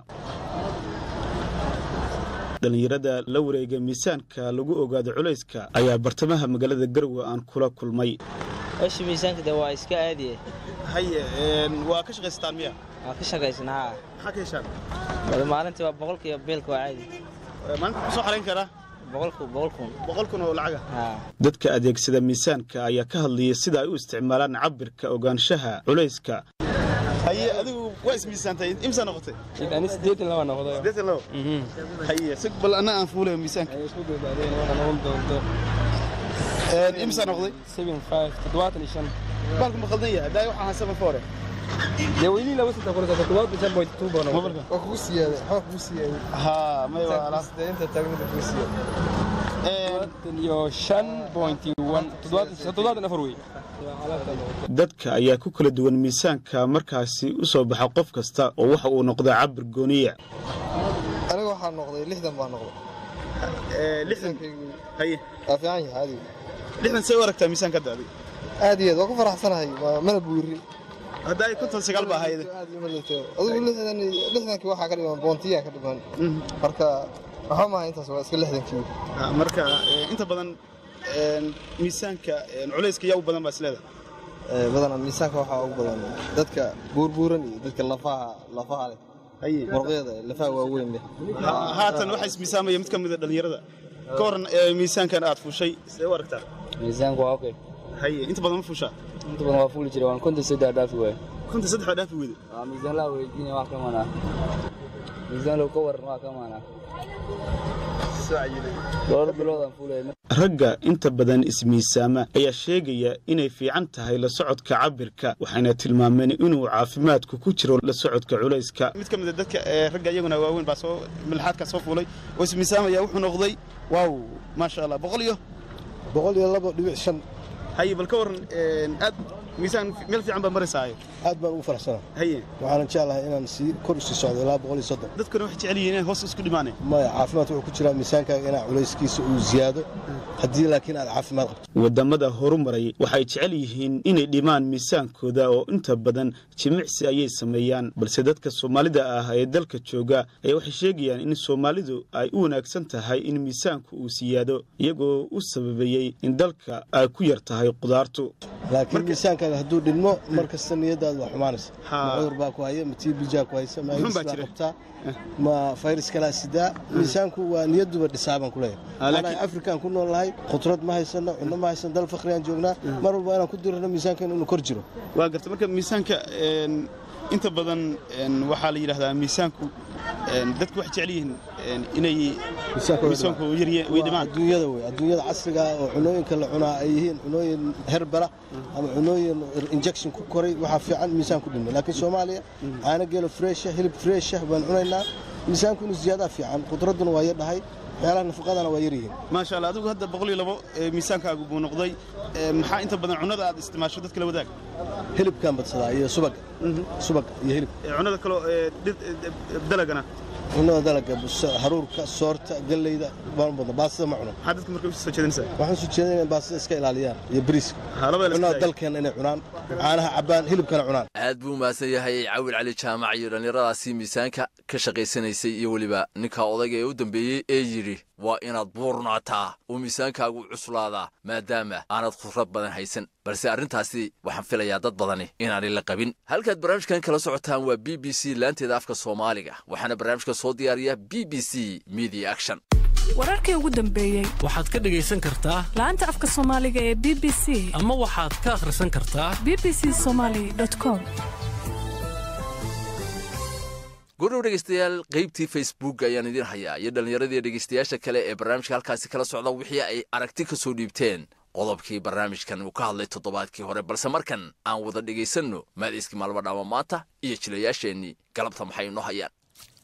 Speaker 21: dhallinyarada la wareega miisaanka lagu ogaado culayska ayaa bartamaha magaalada garowe aan kula kulmay
Speaker 22: howsha miisaanka de waa iska aadiye
Speaker 21: haye waa ka shaqaysataan miya
Speaker 22: waa ka shaqaysanaa
Speaker 21: maxaa ka heshaan
Speaker 22: wada maalintii waa boqolka iyo beelka waa caadi
Speaker 21: maalinta ku soo xarayn karaa
Speaker 22: boqolku boqol kun
Speaker 21: boqol kun oo lacaga dadka adeegsada miisaanka ayaa ka hadlaya sida ay u isticmaalaan cabirka ogaanshaha culayska haye adigu waa ismiisaantay imsaa noqotay
Speaker 20: ani sideetan laba noqday
Speaker 21: sideetan labo haye sig bal anna aan fuulayo miisaanka imsaa noqday
Speaker 20: seven five toddobaatan iyo shan
Speaker 21: baalku ma qaldan yahay daay waxaa seven four
Speaker 20: dee weynii laba saddex kun toddobaatan shan point two baa noqday
Speaker 21: waa kugu siyaada waxaa kugu siyaada haa may waa alaas
Speaker 20: inta taagmada kugu siyaada toddobaatan iyo shan point one toddobaatan toddobaatan afar wey
Speaker 21: dadka ayaa ku kala duwan miisaanka markaasi u soo baxa qof kasta oo waxa uu noqdaa cabir gooniya
Speaker 23: aniga waxaa noqday lixdan baa noqday
Speaker 21: haye
Speaker 23: waa fiican yahay adigu
Speaker 21: lixdan see u aragtaa miisaanka hadda adiga
Speaker 23: aad iyo aad waa ku faraxsanahay mana buurin
Speaker 21: hadda ay konton sagaal baa ahayd
Speaker 23: adigu lixdan lixdankii waxaa ka dhiman boontiyaa ka dhiman marka waxba maaha intaas waa iska lixdankii
Speaker 21: marka inta badan miisaanka culayska yaa u badan baa isleeda
Speaker 23: badana miisaanka waxaa ugu badan dadka buurbuuran iyo dadka lafaha lafaha leh muruqyada lafaha waaweyn leh
Speaker 21: haatan waxaa ismiisaamaya mid ka mid a dhallinyarada ka waran miisaankan aad fuushay sidee u aragtaa
Speaker 22: miisaanku waa okay
Speaker 21: haye inta badan ma fuushaa
Speaker 22: inta badan waa fuuli jiray waan konton saddex dhaafi waaye
Speaker 21: konton saddex baa dhaafi weyday
Speaker 22: miisaan laa weydiinaya wax ka manaa miisaan low ka waran wax ka manaa dhowr biloodaan fuulaya
Speaker 21: ragga inta badan ismiisaama ayaa sheegaya inay fiican tahay la socodka cabirka waxayna tilmaameen inuu caafimaadku ku jiro la socodka culayska mid ka mid a dadka ragga iyaguna waaweyn baa soo milxaadka soo fuulay oo ismiisaamaya wuxuu noqday waaw maasha allah boqol iyo
Speaker 23: boqol iyo labo dhibic shan
Speaker 21: haye bal ka waran aad miisaan meel fiican baa maraysaayo
Speaker 23: aad baan ugu faraxsana
Speaker 21: haye
Speaker 23: waxaanan jeclahay inaan sii kor usii socdo ilaa boqol iyo soddon
Speaker 21: dadkuna waxay jecel yihiin inay hoos isku dhimaaneen
Speaker 23: maya caafimaadka wuxuu ku jiraa miisaankaaga inaa culayskiisa uu ziyaado haddii laakiin aad caafimaad qabto
Speaker 21: waddamada horumaray waxay jecel yihiin inay dhimaan miisaankooda oo inta badan jimicsi ayay sameeyaan balse dadka soomaalida ah ee dalka jooga ayaa waxay sheegayaan in soomaalidu ay u wanaagsan tahay in miisaanku uu siyaado iyagoo u sababeeyey in dalka ay ku yar tahay qudaartu
Speaker 23: laakiin miisaankaaga hadduu dhilmo mar kasta niyadaadu waa xumaanaysa ma cudur baa ku haya ma tiibijaa ku haysa ma baa qabtaa ma fayras kalaa sidaa miisaanku waa niyaduba dhisaaban ku leeyahay anaa afrikaan ku nool nahay khudrad ma haysano cunno ma haysano dal fakhriyaan joognaa mar walba inaan ku dirano miisaankeena inuu kor jiro
Speaker 21: waa garta marka miisaanka inta badan waxaa la yidhahdaa miisaanku dadku waxay jecel yihiin inay miisaanku way dhimaan
Speaker 23: adduunyada wey adduunyada casriga ah oo cunooyinka la cunaa ay yihiin cunooyin herbala ama cunooyin injection ku koray waxaa fiican miisaan ku dhimo laakiin soomaaliya caano geelo fresha hilib fresha baan cunaynaa miisaanku inuu ziyaadaa fiican qudradduna waa yadhahay waxyaalaha nafaqadana waa yaryihiin
Speaker 21: maasha allah adigu hadda boqol iyo labo ee miisaankaagu buu noqday ee maxaa inta badan cunada aad isticmaasho dadka la wadaag
Speaker 23: hilibkaan badsadaa iyo subaga subaga iyo hilib
Speaker 21: Ee, cunada kaloo ee dhir- ee, ee, dalagana
Speaker 23: cunada dalaga bus- haruurka soorta galleyda baan badna baastada ma cuno
Speaker 21: maxaa dadka marka u soo jeedinaysaa
Speaker 23: waxaan soo jeedin inay baastada iska ilaaliyaan iyo bariiska
Speaker 21: labada la
Speaker 23: cunada
Speaker 21: iska
Speaker 23: dalkeena inay cunaan caanaha cabbaan hilibkana cunaan
Speaker 18: aad buu mahadsan yahay cawil cali jaamac iyo dhallinyaradaasi miisaanka ka shaqaysanaysay iyo weliba ninka odayga ee u dambeeyey ee yidhi waa inaad buurnaataa oo miisaankaagu cuslaadaa maadaama aanad khudrad badan haysan balse arrintaasi waxaan filayaa dad badani inaanay la qabin halkaad barnaamijkan kala socotaan waa b b c laanteeda afka soomaaliga waxaana barnaamijka soo diyaariya b b c media action
Speaker 3: wararkii ugu dambeeyey
Speaker 4: waxaad ka dhegaysan kartaa
Speaker 3: laanta afka soomaaliga ee b b c
Speaker 4: ama waxaad ka akhrisan kartaa
Speaker 3: b b c somaly com
Speaker 18: gudhow dhegaystayaal qaybtii facebook ayaan idiin hayaa iyo dhallinyaradii dhegaystayaasha kale ee barnaamijka halkaasi kala socda wixii ay aragti ka soo dhiibteen qodobkii barnaamijkan uu ka hadlay toddobaadkii hore balse markan aan wada dhegaysanno maadiiskii maalmo dhaama maanta iyo jilayaasheennii galabta maxay inoo hayaan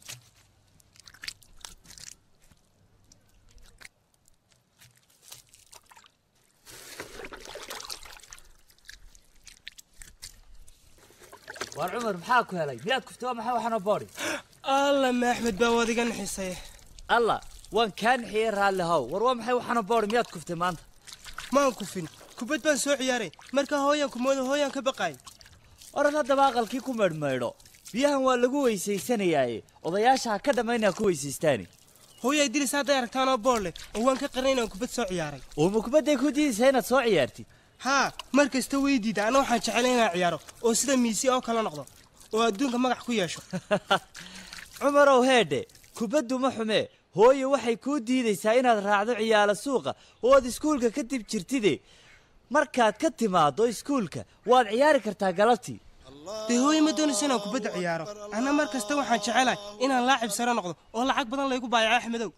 Speaker 6: waar cumar maxaa ku helay miyaad kuftay waa maxay waxaana boodhi
Speaker 24: alla ma axmed baa waad iga naxisay
Speaker 6: alla waan kaa nixiyey raalli haw war waa maxay waxaana boodhi miyaad kuftay maanta
Speaker 24: maan kufin kubad baan soo ciyaaray markaa hooyaan kumooda hooyaan ka baqaay
Speaker 6: oran haddaba aqalkii ku meydhmaydho biyahan waa lagu weysaysanayaaye odayaasha ha ka dhammaynaa ku weysaystaani
Speaker 24: hooyay dilis hadday aragtaan oo bool leh oo waan ka qarnay inaan kubad soo ciyaaray
Speaker 6: oo ma kubadday ku diidaysaa inaad soo ciyaartid
Speaker 24: haa mar kasta way diida ana waxaan jecelay inaan ciyaaro oo sida miisi oo kala noqdo oo adduunka magac ku yeesho
Speaker 6: cumarow heedhe kubaddu ma xumee hooye waxay kuu diidaysaa inaad raacdo ciyaala suuqa oo aad iskuulka ka dib jirtide markaad ka timaaddo iskuulka waad ciyaari kartaa galabtii
Speaker 24: dee hooye ma doonayso inaan kubadda ciyaaro anna mar kasta waxaan jecelahay inaan laacib sare noqdo oo lacag badan laygu baayaco axmedow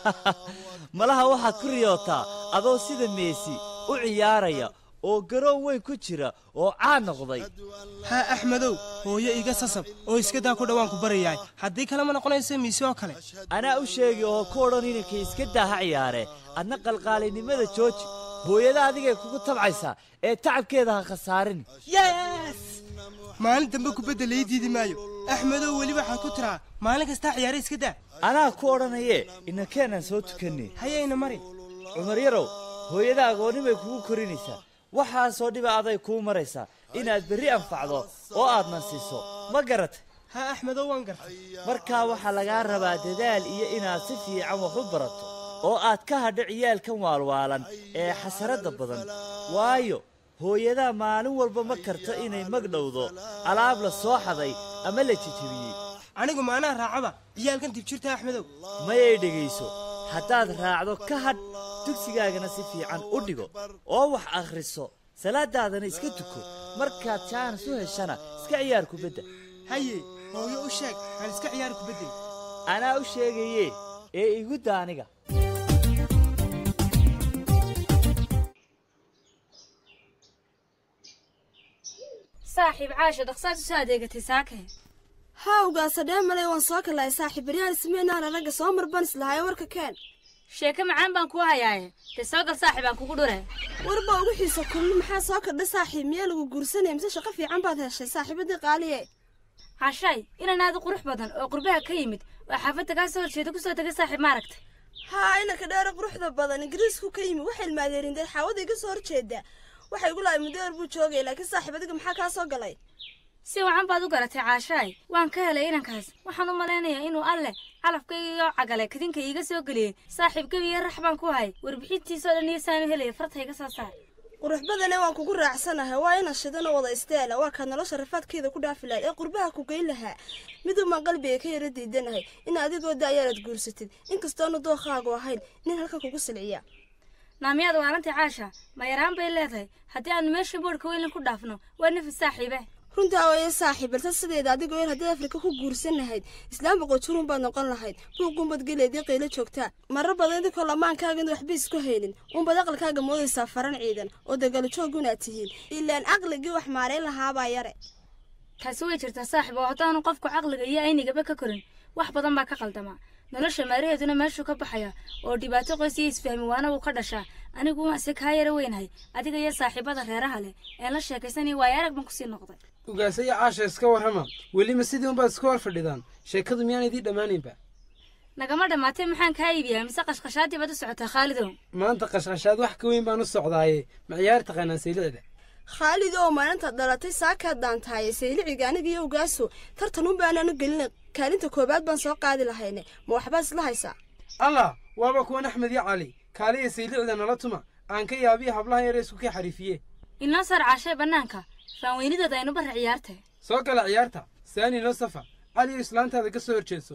Speaker 6: malaha waxaad ku riyootaa adoo sida meesi u ciyaaraya oo garoon weyn ku jira oo caan noqday
Speaker 24: haa axmedow hooyo iga sasab oo iska daa ku dhowaan ku barayahay haddii kale ma noqonaysa miisi oo kale
Speaker 6: anaa u sheegi oo ku odhan inanka iska daa ha ciyaare adna qalqaalinimada jooji hooyada adigay kugu tabcaysaa ee tacabkeeda ha khasaarin
Speaker 24: yes maalin dambe kubadda lay diidi maayo axmedow weli waxaad ku tiraa maalin kastaa ciyaare iska daa
Speaker 6: anaa ku odhanayee inankeenaan soo tukanne
Speaker 24: hayayna mari
Speaker 6: cumar yarow hooyada agoonnimay kugu korinaysaa waxaasoo dhiba aday kuu maraysaa inaad berri anfacdo oo aad nansiiso ma garatay
Speaker 24: haa axmedow waan gartay
Speaker 6: markaa waxaa lagaa rabaa dadaal iyo inaad si fiican wax u barato oo aad ka hadho ciyaalkan waalwaalan ee xasaradda badan waayo hooyadaa maalin walba ma karto inay magdhowdo alaab la soo xaday ama la jejebiyey
Speaker 24: anigu maanaa raacaba ciyaalkan dibjirta axmedow
Speaker 6: mayay dhegayso haddaad raacdo ka hadh dugsigaagana si fiican u dhigo oo wax akhriso salaadaadana iska tuko markaad jaanas u heshana iska ciyaar kubadda
Speaker 24: haye hooyo u sheeg aan iska ciyaari kubadday
Speaker 6: anaa u sheegaye ee igu da aniga
Speaker 25: saaxiib caasha dhaqsaad usoo adeegatay saake
Speaker 26: hawgaasa dhee malay waan soo kalahay saaxiib baryahan ismeenaana ragga soo marban islahayo warka keen
Speaker 25: sheeke macaan baan kuu hayaaye dee soo gal saaxiib aan kugu dhure
Speaker 26: warba ugu xiisa kulmi maxaa soo kordhay saaxiib miyaa lagu guursanaya mise shaqo fiican baad heshay saaxiibadii qaaliye
Speaker 25: hashay inan aad u qurux badan oo qurbaha ka yimid waa xaafadda kaa soo horjeeda kusoo tegay saaxiib maaragtay
Speaker 26: haa inanka dheere quruxda badan ingiriisku ka yimid waxay ilmaadeerin dee xaawada iga soo horjeeda waxay igu lahay muddo buu joogay laakiin saaxiib adiga maxaa kaa soo galay
Speaker 25: si wacan baad u garatay caashaay waan ka helay inankaas waxaan u malaynayaa inuu alleh calafkaygiioo cagale kadinka iiga soo geliyey saaxiib gebiyo rax baan ku hay warbixintiisoo dhan iyo saanu helaya farta iga soo saar
Speaker 26: qurux badane waan kugu raacsanahay waa ina shidan oo wada isteela waa kaad nolosha rafaadkeeda ku dhaafi lahayd ee qurbaha ku geyn lahaa miduumaan qalbiga ka yara diidanahay in adigoo da ayaanad guursatid inkastoona dookaagu ahayn nin halka kugu silciya
Speaker 25: naamiyaad waalantii caasha ma yaraan bay leedahay haddii aanu meesha boodhka weylin ku dhaafno waa nafis saaxiibe
Speaker 26: runtaa waye saaxiib balse sideeda adigoo yar haddii afrika ku guursan lahayd islaam boqojurun baad noqon lahayd buuqunbad geleedii qaylo joogtaa marar badan idinkoo lamaankaaga in waxba isku haynin unbad aqalkaaga moodaysaa faran ciidan oo dagaalo joogunaad tihiin ilaan caqligii wax maarayn lahaabaa yare
Speaker 25: taasi way jirtaa saaxiib oo haddaanu qofku caqliga iyo aynigaba ka korin wax badan baa ka qaldamaa nolosha maaraheeduna meeshuu ka baxaya oo dhibaato qoys iyo isfahmi waana uu ka dhashaa anigu waanse kaa yara weynahay adiga iyo saaxiibada reeraha leh een la sheekaysanaya waayo arag baan kusii noqday
Speaker 24: ugaasaya caasha iska warrama welima sidii unbaad iska hor fadhidaan sheekadu miyaan idii dhammaanaynba
Speaker 25: nagama dhammaatay maxaan kaa iibiyaa mise qashqashaadii baad u socotaa khaalidow
Speaker 24: maanta qashqashaad wax ka weyn baan u socdaaye ma ciyaar taqaanaan saylicda
Speaker 26: khaalid oo maalintaad dhalatay saakaad daantaaye sayliciga aniga iyo ugaaso tartan un baanaanu gelina kaalinta koowaad baan soo qaadi lahayne ma waxbaad isla haysaa
Speaker 24: allah waaba kuwan axmed iyo cali kaaliya saylicda nala tuma aan ka yaabiya hablaha yare isku ka xariifiye
Speaker 25: inoo saar caashee bannaanka faanweynidooda aynu barra ciyaartay
Speaker 24: soo gala ciyaarta saani noo safa cali iyo islaantaada ka soo horjeedso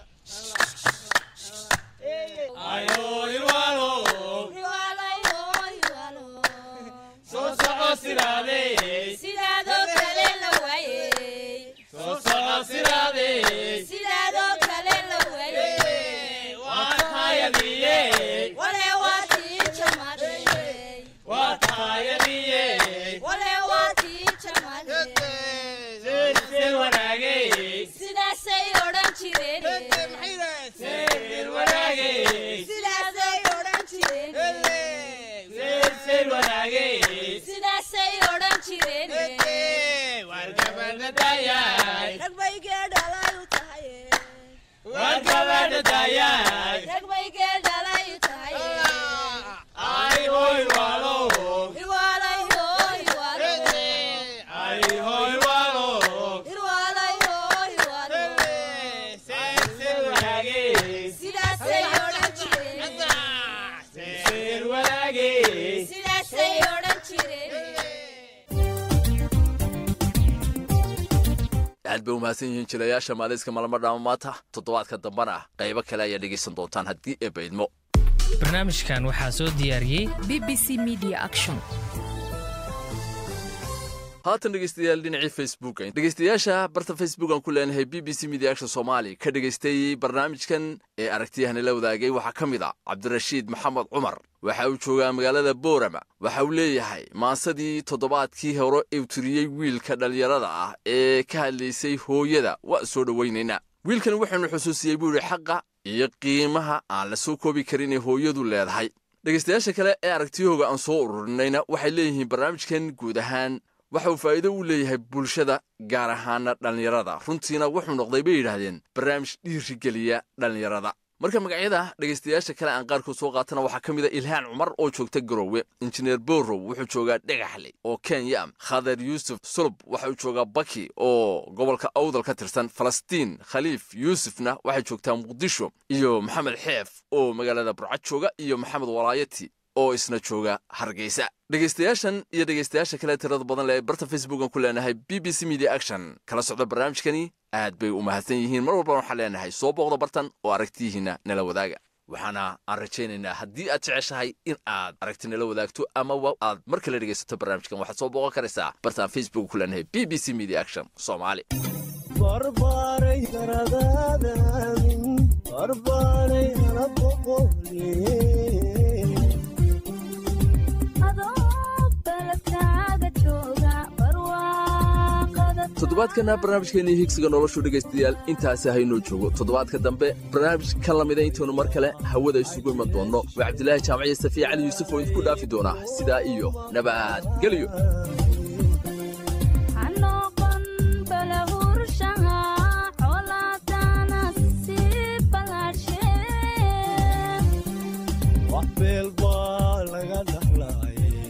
Speaker 2: sidaasay odhan jireen sidaasay odhan jireen sidaasay odhan jireen rag bay geedhalay u tahay rag bay geedhalay u tahay Irwaalay hoo, irwaalo. Irwaalay hoo, irwaalo. Sidaasay odhan jireen sidaasay odhan jireen
Speaker 18: aad bay umahadsan yihiin jilayaasha maaliiska malamo dhaama maanta toddobaadka dambana qaybo kale ayaa dhegaysan doontaan haddii ee baydmo
Speaker 7: barnaamijkan waxaa soo diyaariyey
Speaker 3: b b c media action
Speaker 18: haatan dhegaystayaal dhinacii facebooka dhegaystayaasha barta facebook aan ku leenahay b b c media action soomaali ka dhegaystay barnaamijkan ee aragtiyahani la wadaagay waxaa ka mid a cabdirashiid maxamed cumar waxa uu joogaa magaalada boorama waxa uu leeyahay maasadii toddobaadkii hore uu tiriyey wiilka dhallinyarada ah ee ka hadlaysay hooyada waa soo dhowaynaynaa wiilkan waxaanu xusuusiyey buu idhi xaqa iyo qiimaha aan la soo koobi karin ee hooyadu leedahay dhegaystayaasha kale ee aragtiyahooga aan soo ururinayna waxay leeyihiin barnaamijkan guud ahaan waxa uu faa'iido u leeyahay bulshada gaar ahaana dhallinyarada runtiina wuxuu noqday bay yidhaahdeen barnaamij dhiirigeliya dhallinyarada marka magacyada dhegaystayaasha kale aan qaarkood soo qaatana waxaa ka mid a ilhaan cumar oo joogta garowe injineer borow wuxuu joogaa dhagaxle oo kenya khadar yuusuf sulub waxa uu joogaa baki oo gobolka awdal ka tirsan falastiin khaliif yuusufna waxay joogtaa muqdisho iyo maxamed xeef oo magaalada burcad jooga iyo maxamed walaayati oo isna jooga hargeysa dhegaystayaashan iyo dhegaystayaasha kale tirada badan leh ee barta facebookan ku leenahay b b c media action kala socda barnaamijkani aad bay u mahadsan yihiin mar walbana waxaan leenahay soo booqda bartan oo aragtiyihiinna nala wadaaga waxaana aan rajaynaynaa haddii aad jeceshahay in aad aragti nala wadaagto amaba aad mar kale dhegaysato barnaamijkan waxaad soo booqan karaysaa bartaan facebook ku leenahay b b c media action soomaali
Speaker 8: barbaaray garadaadan barbaaray hana boqolee
Speaker 18: toddobaadkana barnaamijkeenii higsiga noloshu dhegaystayaal intaasi haynoo joogo toddobaadka dambe barnaamij ka lamida intaynu mar kale hawada isugu iman doonno waa cabdilaahi jaamaciyo safiya cali yuusuf oo idinku dhaafi doona sidaa iyo nabadgelyo
Speaker 8: wax beel baa laga dhaxlaayay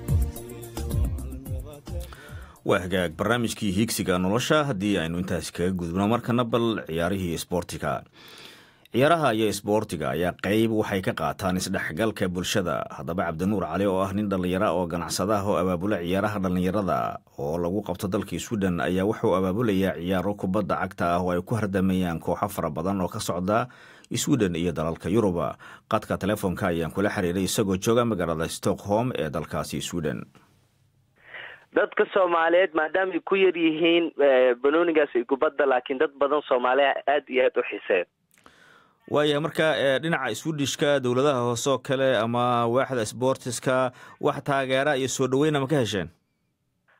Speaker 1: waa hagaag barnaamijkii hiigsiga nolosha haddii aynu intaasi kaga gudubno markana bal ciyaarihii isboortiga ciyaaraha iyo isboortiga ayaa qeyb waxay ka qaataan isdhexgalka bulshada haddaba cabdinuur cali oo ah nin dhallinyara oo ganacsadaah oo abaabula ciyaaraha dhallinyarada oo lagu qabto dalkii swiden ayaa wuxuu abaabulayaa ciyaaro kubadda cagta ah oo ay ku hardamayaan kooxo fara badan oo ka socda swiden iyo dalalka yuruba qadka telefoonka ayaan kula xiriiray isagoo jooga magaalada stockholm ee dalkaasi swiden
Speaker 9: dadka soomaaliyeed maadaama ay ku yar yihiin banoonigaas iyo kubadda laakiin dad badan soomaaliya aada iyo aada u xiiseen
Speaker 1: waaya marka dhinaca swidishka dowladaha hoose oo kale ama waaxda sbortiska wax taageera iyo soo dhaweyna ma ka hesheen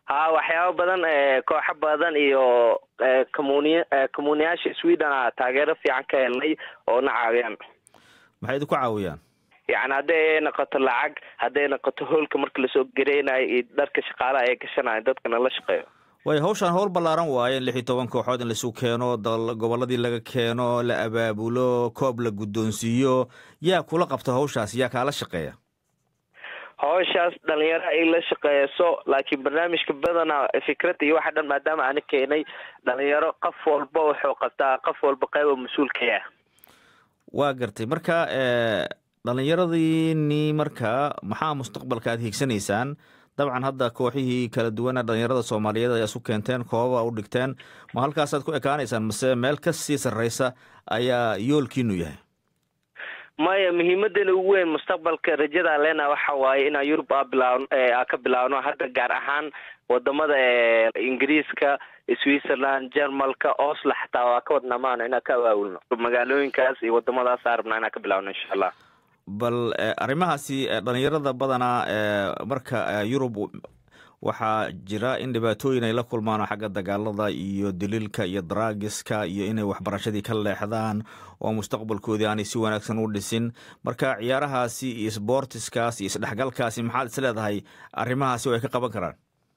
Speaker 9: ha waxyaabo badan kooxo badan iyo comuni communiyaasha sweden a taageero fiican ka helnay oo na caawiyaan
Speaker 1: maxay idinku caawiyaan
Speaker 9: yacni hadday noqoto lacag hadday noqoto hoolka marka lasoo gareynayo iyo dharka shaqaalaha ay gashanayo dadkana la shaqeeyo
Speaker 1: way hawshaan howl ballaaran waaye in lix iyo toban kooxood in laisu keeno dal gobolladii laga keeno la abaabulo koob la guddoonsiiyo yaa kula qabta hawshaas yaa kaala shaqeeya
Speaker 9: hawshaas dhalinyaro ay la shaqeeyso laakiin barnaamijka badana fikradda iyo waxa dhan maadaama aana keenay dhalinyaro qof walba wuxuu qabtaa qof walba qayba mas-uulka ah
Speaker 1: waa gartay marka dhallinyaradiini marka maxaa mustaqbalka aad hiigsanaysaan dabcan hadda kooxihii kala duwana dhalinyarada soomaaliyeed ayaa isu keenteen koobaba u dhigteen ma halkaasaad ku ekaanaysaan mase meel ka sii sarreysa ayaa yoolkiinu yahay
Speaker 9: maya muhiimadana ugu weyn mustaqbalka rajada leena waxa waaye inaan yurub a bilaawno a ka bilaawno hadda gaar ahaan wadamada ingiriiska switzerland jermalka oslo xataa waa ka wadnaa maano inaan ka awaawulno magaalooyinkaas iyo wadamadaas aa rabnaa inaan ka bilaawno insha allah
Speaker 1: bal arrimahaasi dhalinyarada badanaa marka yurub waxaa jira in dhibaatooyin ay la kulmaan xagga dagaalada iyo daliilka iyo daraagiska iyo inay waxbarashadii ka leexdaan oo mustaqbalkoodii aanay si wanaagsan u dhisin marka ciyaarahaasi iyo sboortiskaas iyo isdhexgalkaasi maxaad is leedahay arrimahaasi way ka qaban karaan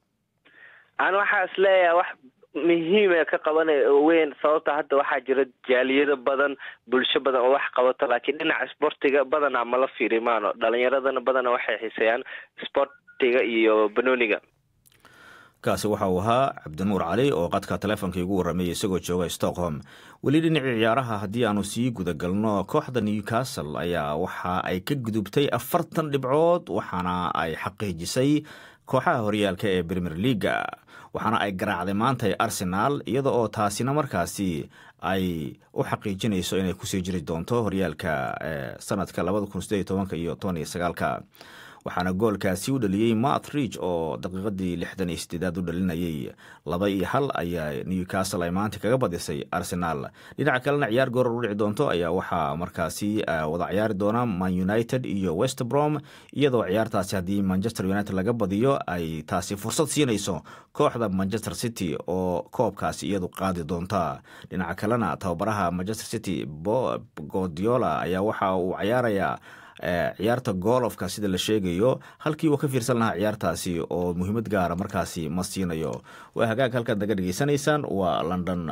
Speaker 9: an waxaa is leeyahay wax muhiima ka qabana weyn sababta hadda waxaa jira jaaliyado badan bulsho badan oo wax qabato laakiin dhinaca sportiga badana mala fiiri maano dhalinyaradana badana waxay xiiseeyaan sportiga iyo banooniga
Speaker 1: kaasi waxa uu ahaa cabdinuur cali oo qadka taleefonka igu warramayay isagoo jooga stockholm weli dhinacii ciyaaraha haddii aanu sii gudagalno kooxda newcastle ayaa waxa ay ka gudubtay afartan dhibcood waxaana ay xaqiijisay kooxaha horyaalka ee premier leaga waxaana ay garaacday maanta arsenaal iyada oo taasina markaasi ay u xaqiijinayso inay kusii jiri doonto horyaalka sanadka labada kun sideed tobanka iyo toban iyo sagaalka waxaana goolkaasi u dhaliyey mat ridge oo daqiiqadii lixdan iyo sideedaad u dhalinayay laba iyo hal ayaa newcastle ay maanta kaga badisay arsenaal dhinaca kalena ciyaar gooror u dhici doonto ayaa waxaa markaasi wada ciyaari doona man united iyo west brom iyadoo ciyaartaasi haddii manchester united laga badiyo ay taasi fursad siinayso kooxda manchester city oo koobkaasi iyadu qaadi doonta dhinaca kalena tababaraha manchester city godiola ayaa waxa uu ciyaarayaa ciyaarta goolofka sida la sheegayo halkii uu ka fiirsan lahaa ciyaartaasi oo muhiimad gaara markaasi ma siinayo waa hagaag halkaad naga dhegeysanaysaan waa london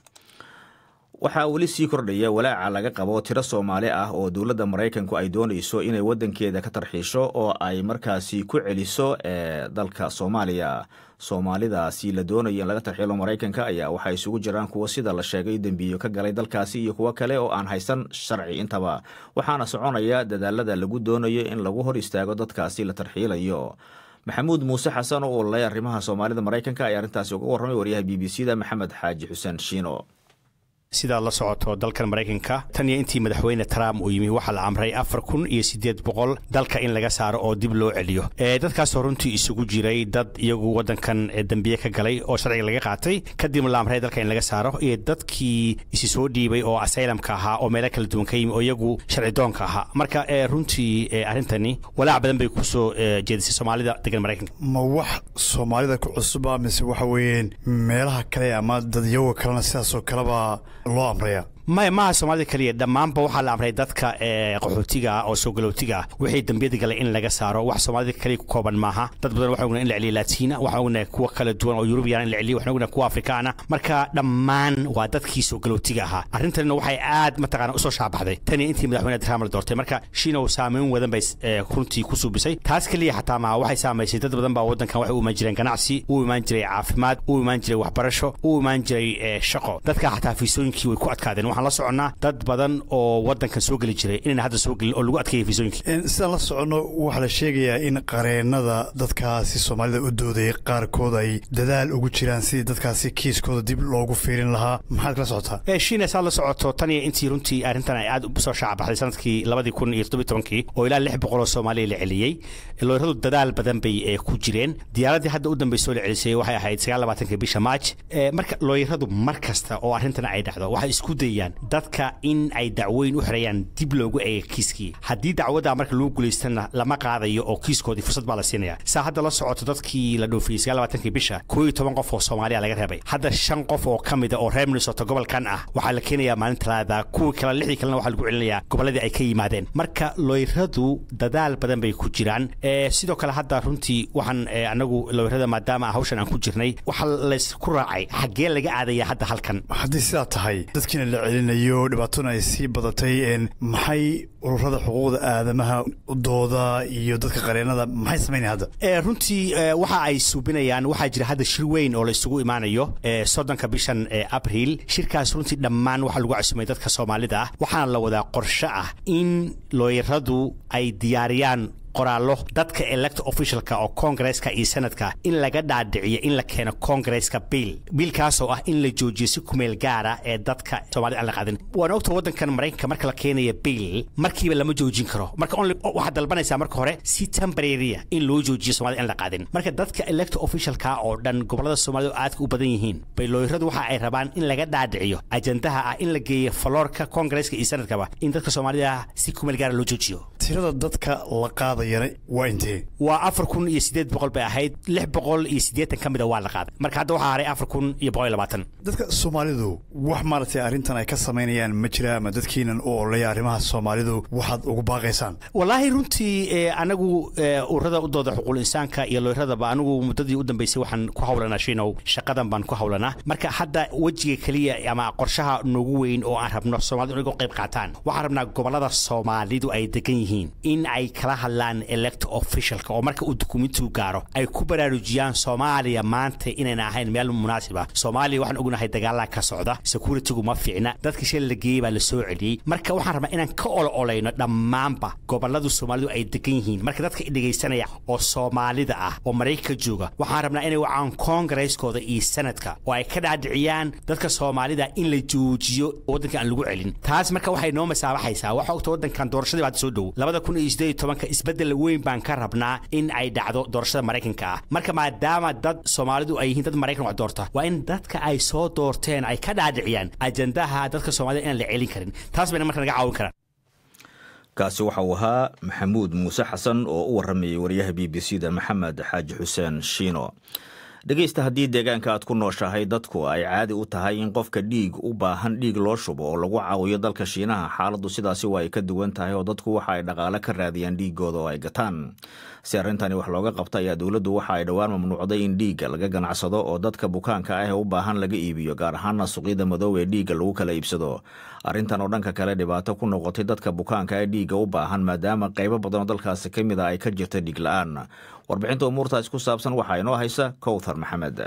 Speaker 1: waxaa weli sii kordhaya walaaca laga qabo tiro soomaali ah oo dowladda maraykanku ay doonayso inay wadankeeda ka tarxiisho oo ay markaasi ku celiso dalka soomaaliya soomaalidaasi la doonayo in laga tarxiilo maraykanka ayaa waxaa isugu jiraan kuwo sida la sheegay dembiyo ka galay dalkaasi iyo kuwo kale oo aan haysan sharci intaba waxaana soconaya dadaalada lagu doonayo in lagu hor istaago dadkaasi la tarxiilayo maxamuud muuse xasan oo ololay arrimaha soomaalida maraykanka ayaa arrintaasi uga warramay waryaha b b c da maxamed xaaji xuseen shiino
Speaker 10: sidaad la socoto dalkan maraykanka tan iyo intii madaxweyne trump uu yimi waxaa la amray afar kun iyo siddeed boqol dalka in laga saaro oo dib loo celiyo dadkaasoo runtii isugu jiray dad iyagu waddankan dembiye ka galay oo sharciga laga qaatay kadibna la amray dalka in laga saaro iyo dadkii isi soo dhiibay oo asaylamka ahaa oo meelo kala duwan ka yimi oo iyagu sharci doonka ahaa marka runtii arrintani walaac badan bay kusoo jeedisay soomaalida degan maraykanka
Speaker 11: ma wax soomaalida ku cusuba mise waxa weeyeen meelaha kale ama dadyaga kalena sidaasoo kaleba loo amraya
Speaker 10: maya maaha soomaalida keliya dhammaanba waxaa la amray dadka qaxootiga ah oo soo galootiga ah wixii dembiyada galay in laga saaro wax soomaalida keliya ku kooban maaha dad badan waxaan ognahay in la celiyo laatiina waxaan ognahay kuwa kala duwan oo yurubiyan in la celiyo waxaan ognahay kuwa afrikaana marka dhammaan waa dadkii soo galootiga ahaa arrintanina waxay aad mataqaana usoo shaabaxday tanii intii madaxweyne trump la doortay marka shiinow saameyn wadan bay runtii ku suubisay taas keliya xataa maaha waxay saamaysay dad badan baa waddankan waxay u imaan jireen ganacsi u imaan jiray caafimaad u imaan jiray waxbarasho u imaan jiray shaqo dadka xataa fiisooyinkii way ku adkaadeen waxaan la soconnaa dad badan oo waddankan soo geli jiray inayna hadda soo gelin oo lagu adkeeyay fiisooyinkii
Speaker 11: sidaan la soconno waxaa la sheegayaa in qareennada dadkaasi soomaalida u doodayay qaarkood ay dadaal ugu jiraan sidii dadkaasi kiiskooda dib loogu fiirin lahaa maxaad kala socotaa
Speaker 10: shiina saad la socoto tan iyo intii runtii arrintan ay aad usoo shaacabaxday sanadkii labadii kun iyo toddobiy tobankii oo ilaa lix boqol oo soomaaliya la celiyey looyradu dadaal badan bay ku jireen diyaaraddii hadda u dambaysoo la celisay waxay ahayd sagaal labaatanka bisha maaj marka looyradu mar kasta oo arrintan ay dhacdo waxay isku dayaan weeyaan dadka in ay dacweyn u xirayaan dib loogu eega kiiskii haddii dacwadda marka loo guulaystana lama qaadayo oo kiiskoodii fursad baa la siinaya saa hadda la socoto dadkii la dhoofiyey sagaal labaatankii bisha koo iyo toban qof oo soomaaliya laga reebay hadda shan qof oo ka mida oo reer minnesota gobolkan ah waxaa la keenayaa maalin talaada kuwii kale lixdii kalena waxaa lagu celinayaa gobolladii ay ka yimaadeen marka looyradu dadaal badan bay ku jiraan Eh, sidoo kale hadda runtii waxaan eh, anagu looyrada maadaama hawshan aan ku jirnay waxaa laysku raacay xaggee laga aadaya hadda halkan
Speaker 11: haddii sidaa tahay dadkiina la celinayo dhibaatona ay sii badatay een, maxay ururada xuquuqda aadamaha dooda iyo dadka qareennada maxay samaynaya hadda
Speaker 10: Eh, runtii eh, waxa ay suubinayaan waxaa jira hadda shir weyn oo la isugu imaanayo eh, soddonka bishan eh, abriil shirkaas runtii dhammaan waxaa lagu casumay dadka soomaalida ah waxaana la wadaa qorshe ah in looyaradu ay diyaariyaan qoraallo dadka elect officialka oo kongareska iyo senadka in laga dhaadhiciyo in la keeno kongareska biil biilkaasoo ah in la joojiyo si kumeel gaara ee dadka soomaalida aan la qaadin waan ogta waddankan maraykanka marka la keenaya biil markiiba lama joojin karo marka only waxaad dalbanaysaa marka hore si temporarya in loo joojiyo soomaalida aan la qaadin marka dadka elect officialka oo dhan gobolada soomaalida oo aadka u badan yihiin bay looyaradu waxa ay rabaan in laga dhaadhiciyo ajandaha ah in la geeyo faloorka kongareska iyo senadkaba in dadka soomaalida si kumeel gaara loo joojiyo
Speaker 11: tirada dadka la qaadayana waa intee
Speaker 10: waa afar kun iyo sideed boqol bay ahayd lix boqol iyo siddeetan ka mida waa la qaaday marka hadda waxaa haray afar kun iyo boqol iyo labaatan
Speaker 11: dadka soomaalidu wax maaragtay arrintan ay ka samaynayaan ma jira ama dadkiinan u ololaya arrimaha soomaalidu waxaad ugu baaqaysaan
Speaker 10: walaahi runtii eh, anagu eh, ururada u dooda xuquuqul insaanka iyo looyradaba anigu muddadii u dambeysay waxaan ku hawlanaa shinow shaqadan baan ku hawlanaa marka hadda wejiga keliya ama qorshaha noogu weyn oo aan rabno soomaalida inagoo qayb qaataan waxaan rabnaa gobolada soomaalidu ay degan yihiin in ay kala hadlaan elect officialka oo marka uu dukumentigu gaaro ay ku baraarujiyaan soomaaliya maanta inayna ahayn meel munaasiba soomaaliya waxaan ognahay dagaalaa ka socda securitygu ma fiicna dadka shil la geeyey baa la soo celiyey marka waxaan rabnaa inaan ka olo olayno dhammaanba goboladu soomaalidu ay degan yihiin marka dadka dhegaysanaya oo soomaalida ah oo maraykanka jooga waxaan rabnaa inay wacaan kongareskooda iyo sanadka oo ay ka dhaadhiciyaan dadka soomaalida in la joojiyo waddanka aan lagu celin taas marka waxay noo masaabaxaysaa waxa ogta waddankan doorashadii baa soo dhow labada kun iyo sideed iyo tobanka isbeddel weyn baan ka rabnaa in ay dhacdo doorashada maraykanka ah marka maadaama dad soomaalidu ay yihiin dad maraykan wax doorta waa in dadka ay soo doorteen ay ka dhaadhiciyaan ajandaha dadka soomaalida inaan la celin karin taas bayna marka naga caawin karaan
Speaker 1: kaasi waxa uu ahaa maxamuud muuse xasan oo u waramayay wariyaha b b c da maxamed xaaji xuseen shiino dhegaysta haddii deegaanka aad ku nooshahay dadku ay caadi u tahay in qofka dhiig u baahan dhiig loo shubo oo lagu caawiyo dalka shiinaha xaaladdu sidaasi waa ay ka duwan tahay oo dadku waxa ay dhaqaale ka raadiyaan dhiigooda oo ay gataan si arrintani wax looga qabta ayaa dowladdu waxa ay dhowaan mamnuucday in dhiigga laga ganacsado oo dadka bukaanka ah ee u baahan laga iibiyo gaar ahaana suuqyada madow ee dhiigga lagu kala iibsado arrintan oo dhanka kale dhibaato ku noqotay dadka bukaanka ee dhiigga u baahan maadaama qaybo badan oo dalkaasi ka mid a ay ka jirta dhiig la-aan warbixinta umuurtaas ku saabsan waxaa inoo haysa kowthar maxamed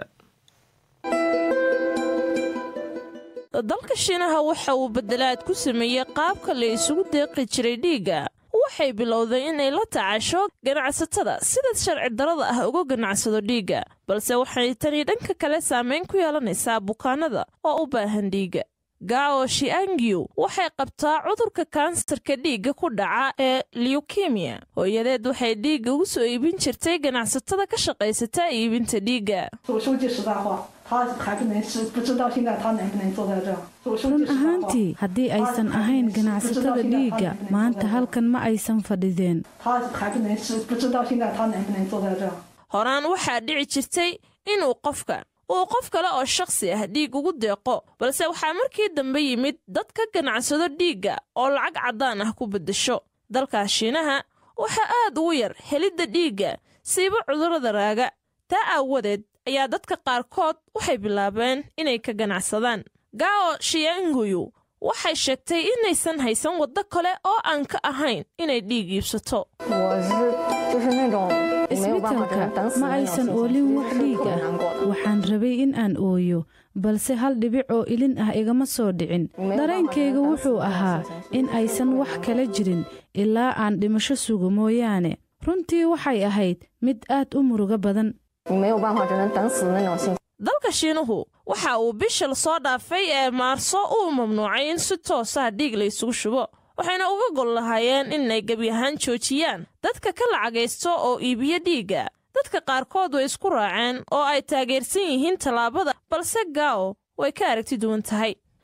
Speaker 12: dalka shiinaha waxa uu bedelaad ku sameeyey qaabka la isugu deeqi jiray dhiigga waxay bilowday inay la tacasho ganacsatada sida sharci darada ah uga ganacsado dhiigga balse waxay tani dhanka kale saamayn ku yeelanaysaa bukaanada oo u baahan dhiigga gao shiangiu waxay qabtaa cudurka kansarka dhiigga ku dhaca ee liukemiya hooyadeed waxay dhiigga ugu soo iibin jirtay ganacsatada ka shaqaysata iibinta dhiigga
Speaker 13: 我说句实在话，他还不能是不知道现在他能不能坐在这儿。我说
Speaker 14: run
Speaker 13: 句实在话，
Speaker 14: ahaantii haddii aysan ahayn ganacsatada dhiigga maanta halkan ma aysan fadhideen
Speaker 13: 他还不能是不知道现在他能不能坐在这儿。
Speaker 12: horaan waxaa dhici jirtay inuu qofka uu qof kale oo shakhsi ah dhiig ugu deeqo balse waxaa markii dambe yimid dad ka ganacsado dhiigga oo lacag caddaan ah ku beddesho dalkaas shiinaha waxaa aad ugu yar helidda dhiigga siiba cudurrada raaga taa aawadeed ayaa dadka qaarkood waxay bilaabeen inay ka ganacsadaan gao shiyanguyu waxay sheegtay inaysan haysan waddo kale oo aan ka ahayn inay dhiig iibsato
Speaker 14: 我是就是那种没有办法只能等死 ma
Speaker 13: 哎
Speaker 14: aysan
Speaker 13: 呀心
Speaker 14: oolin wax
Speaker 13: 是特
Speaker 14: dhiig
Speaker 13: 别
Speaker 14: ah
Speaker 13: 难过的。
Speaker 14: waxaan rabay in aan ooyo balse hal dhibic oo ilin ah igama soo dhicin dareenkayga wuxuu ahaa in aysan wax kala jirin ilaa aan dhimasho sugo mooyaane runtii waxay ahayd mid aad u murugo badan
Speaker 13: 你没有办法只能等死的那种心。
Speaker 12: dalka shiinuhu waxa uu bishal soo dhaafay ee maarso uu mamnuucay in si toosa dhiig la isugu shubo waxayna uga gol lahaayeen inay gebi ahaan joojiyaan dadka ka lacagaysto oo iibiyo dhiigga dadka qaarkood way isku raaceen oo ay taageersan yihiin tallaabada balse gao way ka aragti duwan tahay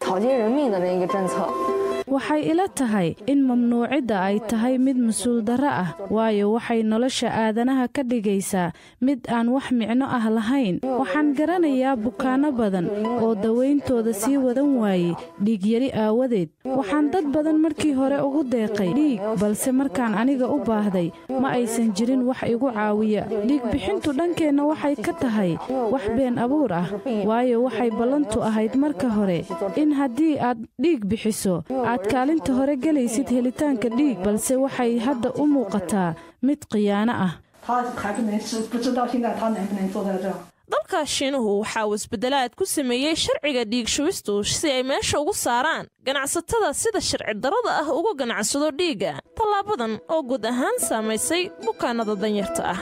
Speaker 5: 草菅人命的那个政策。
Speaker 14: waxay ila tahay in mamnuucidda ay tahay mid mas-uul darro ah waayo waxay nolosha aadanaha ka dhigaysaa mid aan wax micno ah lahayn waxaan garanayaa bukaanno badan oo dawayntooda sii wadan waayey dhiigyari aawadeed waxaan dad badan markii hore ugu deeqay dhiig balse markaan aniga u baahday ma aysan jirin wax igu caawiya dhiig bixintu dhankeenna waxay ka tahay wax been abuur ah waayo waxay ballantu ahayd marka hore in haddii aad dhiig bixiso aad kaalinta hore gelaysid helitaanka dhiig balse waxay hadda u muuqataa mid khiyaano ah
Speaker 13: 他还不能是不知道现在他能不能坐在这儿。
Speaker 12: dalka shiinuhu waxa uu isbeddelaad ku sameeyey sharciga dhiig shubistu si ay meesha ugu saaraan ganacsatada sida sharci darrada ah uga ganacsado dhiigga tallaabadan oo guud ahaan saamaysay bukaanada danyarta ah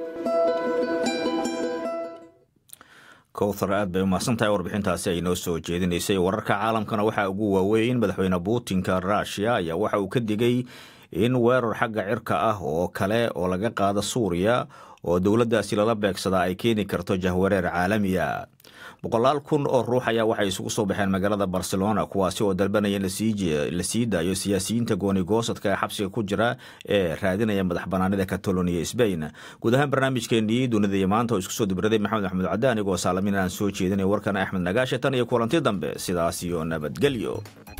Speaker 1: kowthar aad bay umahsantahay warbixintaasi ay noo soo jeedinaysay wararka caalamkana waxaa ugu waaweyn madaxweyne puutinka ruushiya ayaa waxa uu ka digay in weerar xagga cirka ah oo kale oo laga qaado suuriya oo dowladdaasi lala beegsadaa ay keeni karto jahwareer caalamiya boqolaal kun oo ruux ayaa waxay isugu soo baxeen magaalada barcelona kuwaasi oo dalbanaya in la sii daayo siyaasiyiinta goonigoosadka ee xabsiga ku jira ee raadinaya madax banaanida kataloniya sbain guud ahaan barnaamijkeenii dunida iyo maanta oo isku soo dibraday maxamed axmed cadaan igoo saalamin aan soo jeedinay warkana axmed nagaashe tan iyo kulanti dambe sidaas iyo nabadgelyo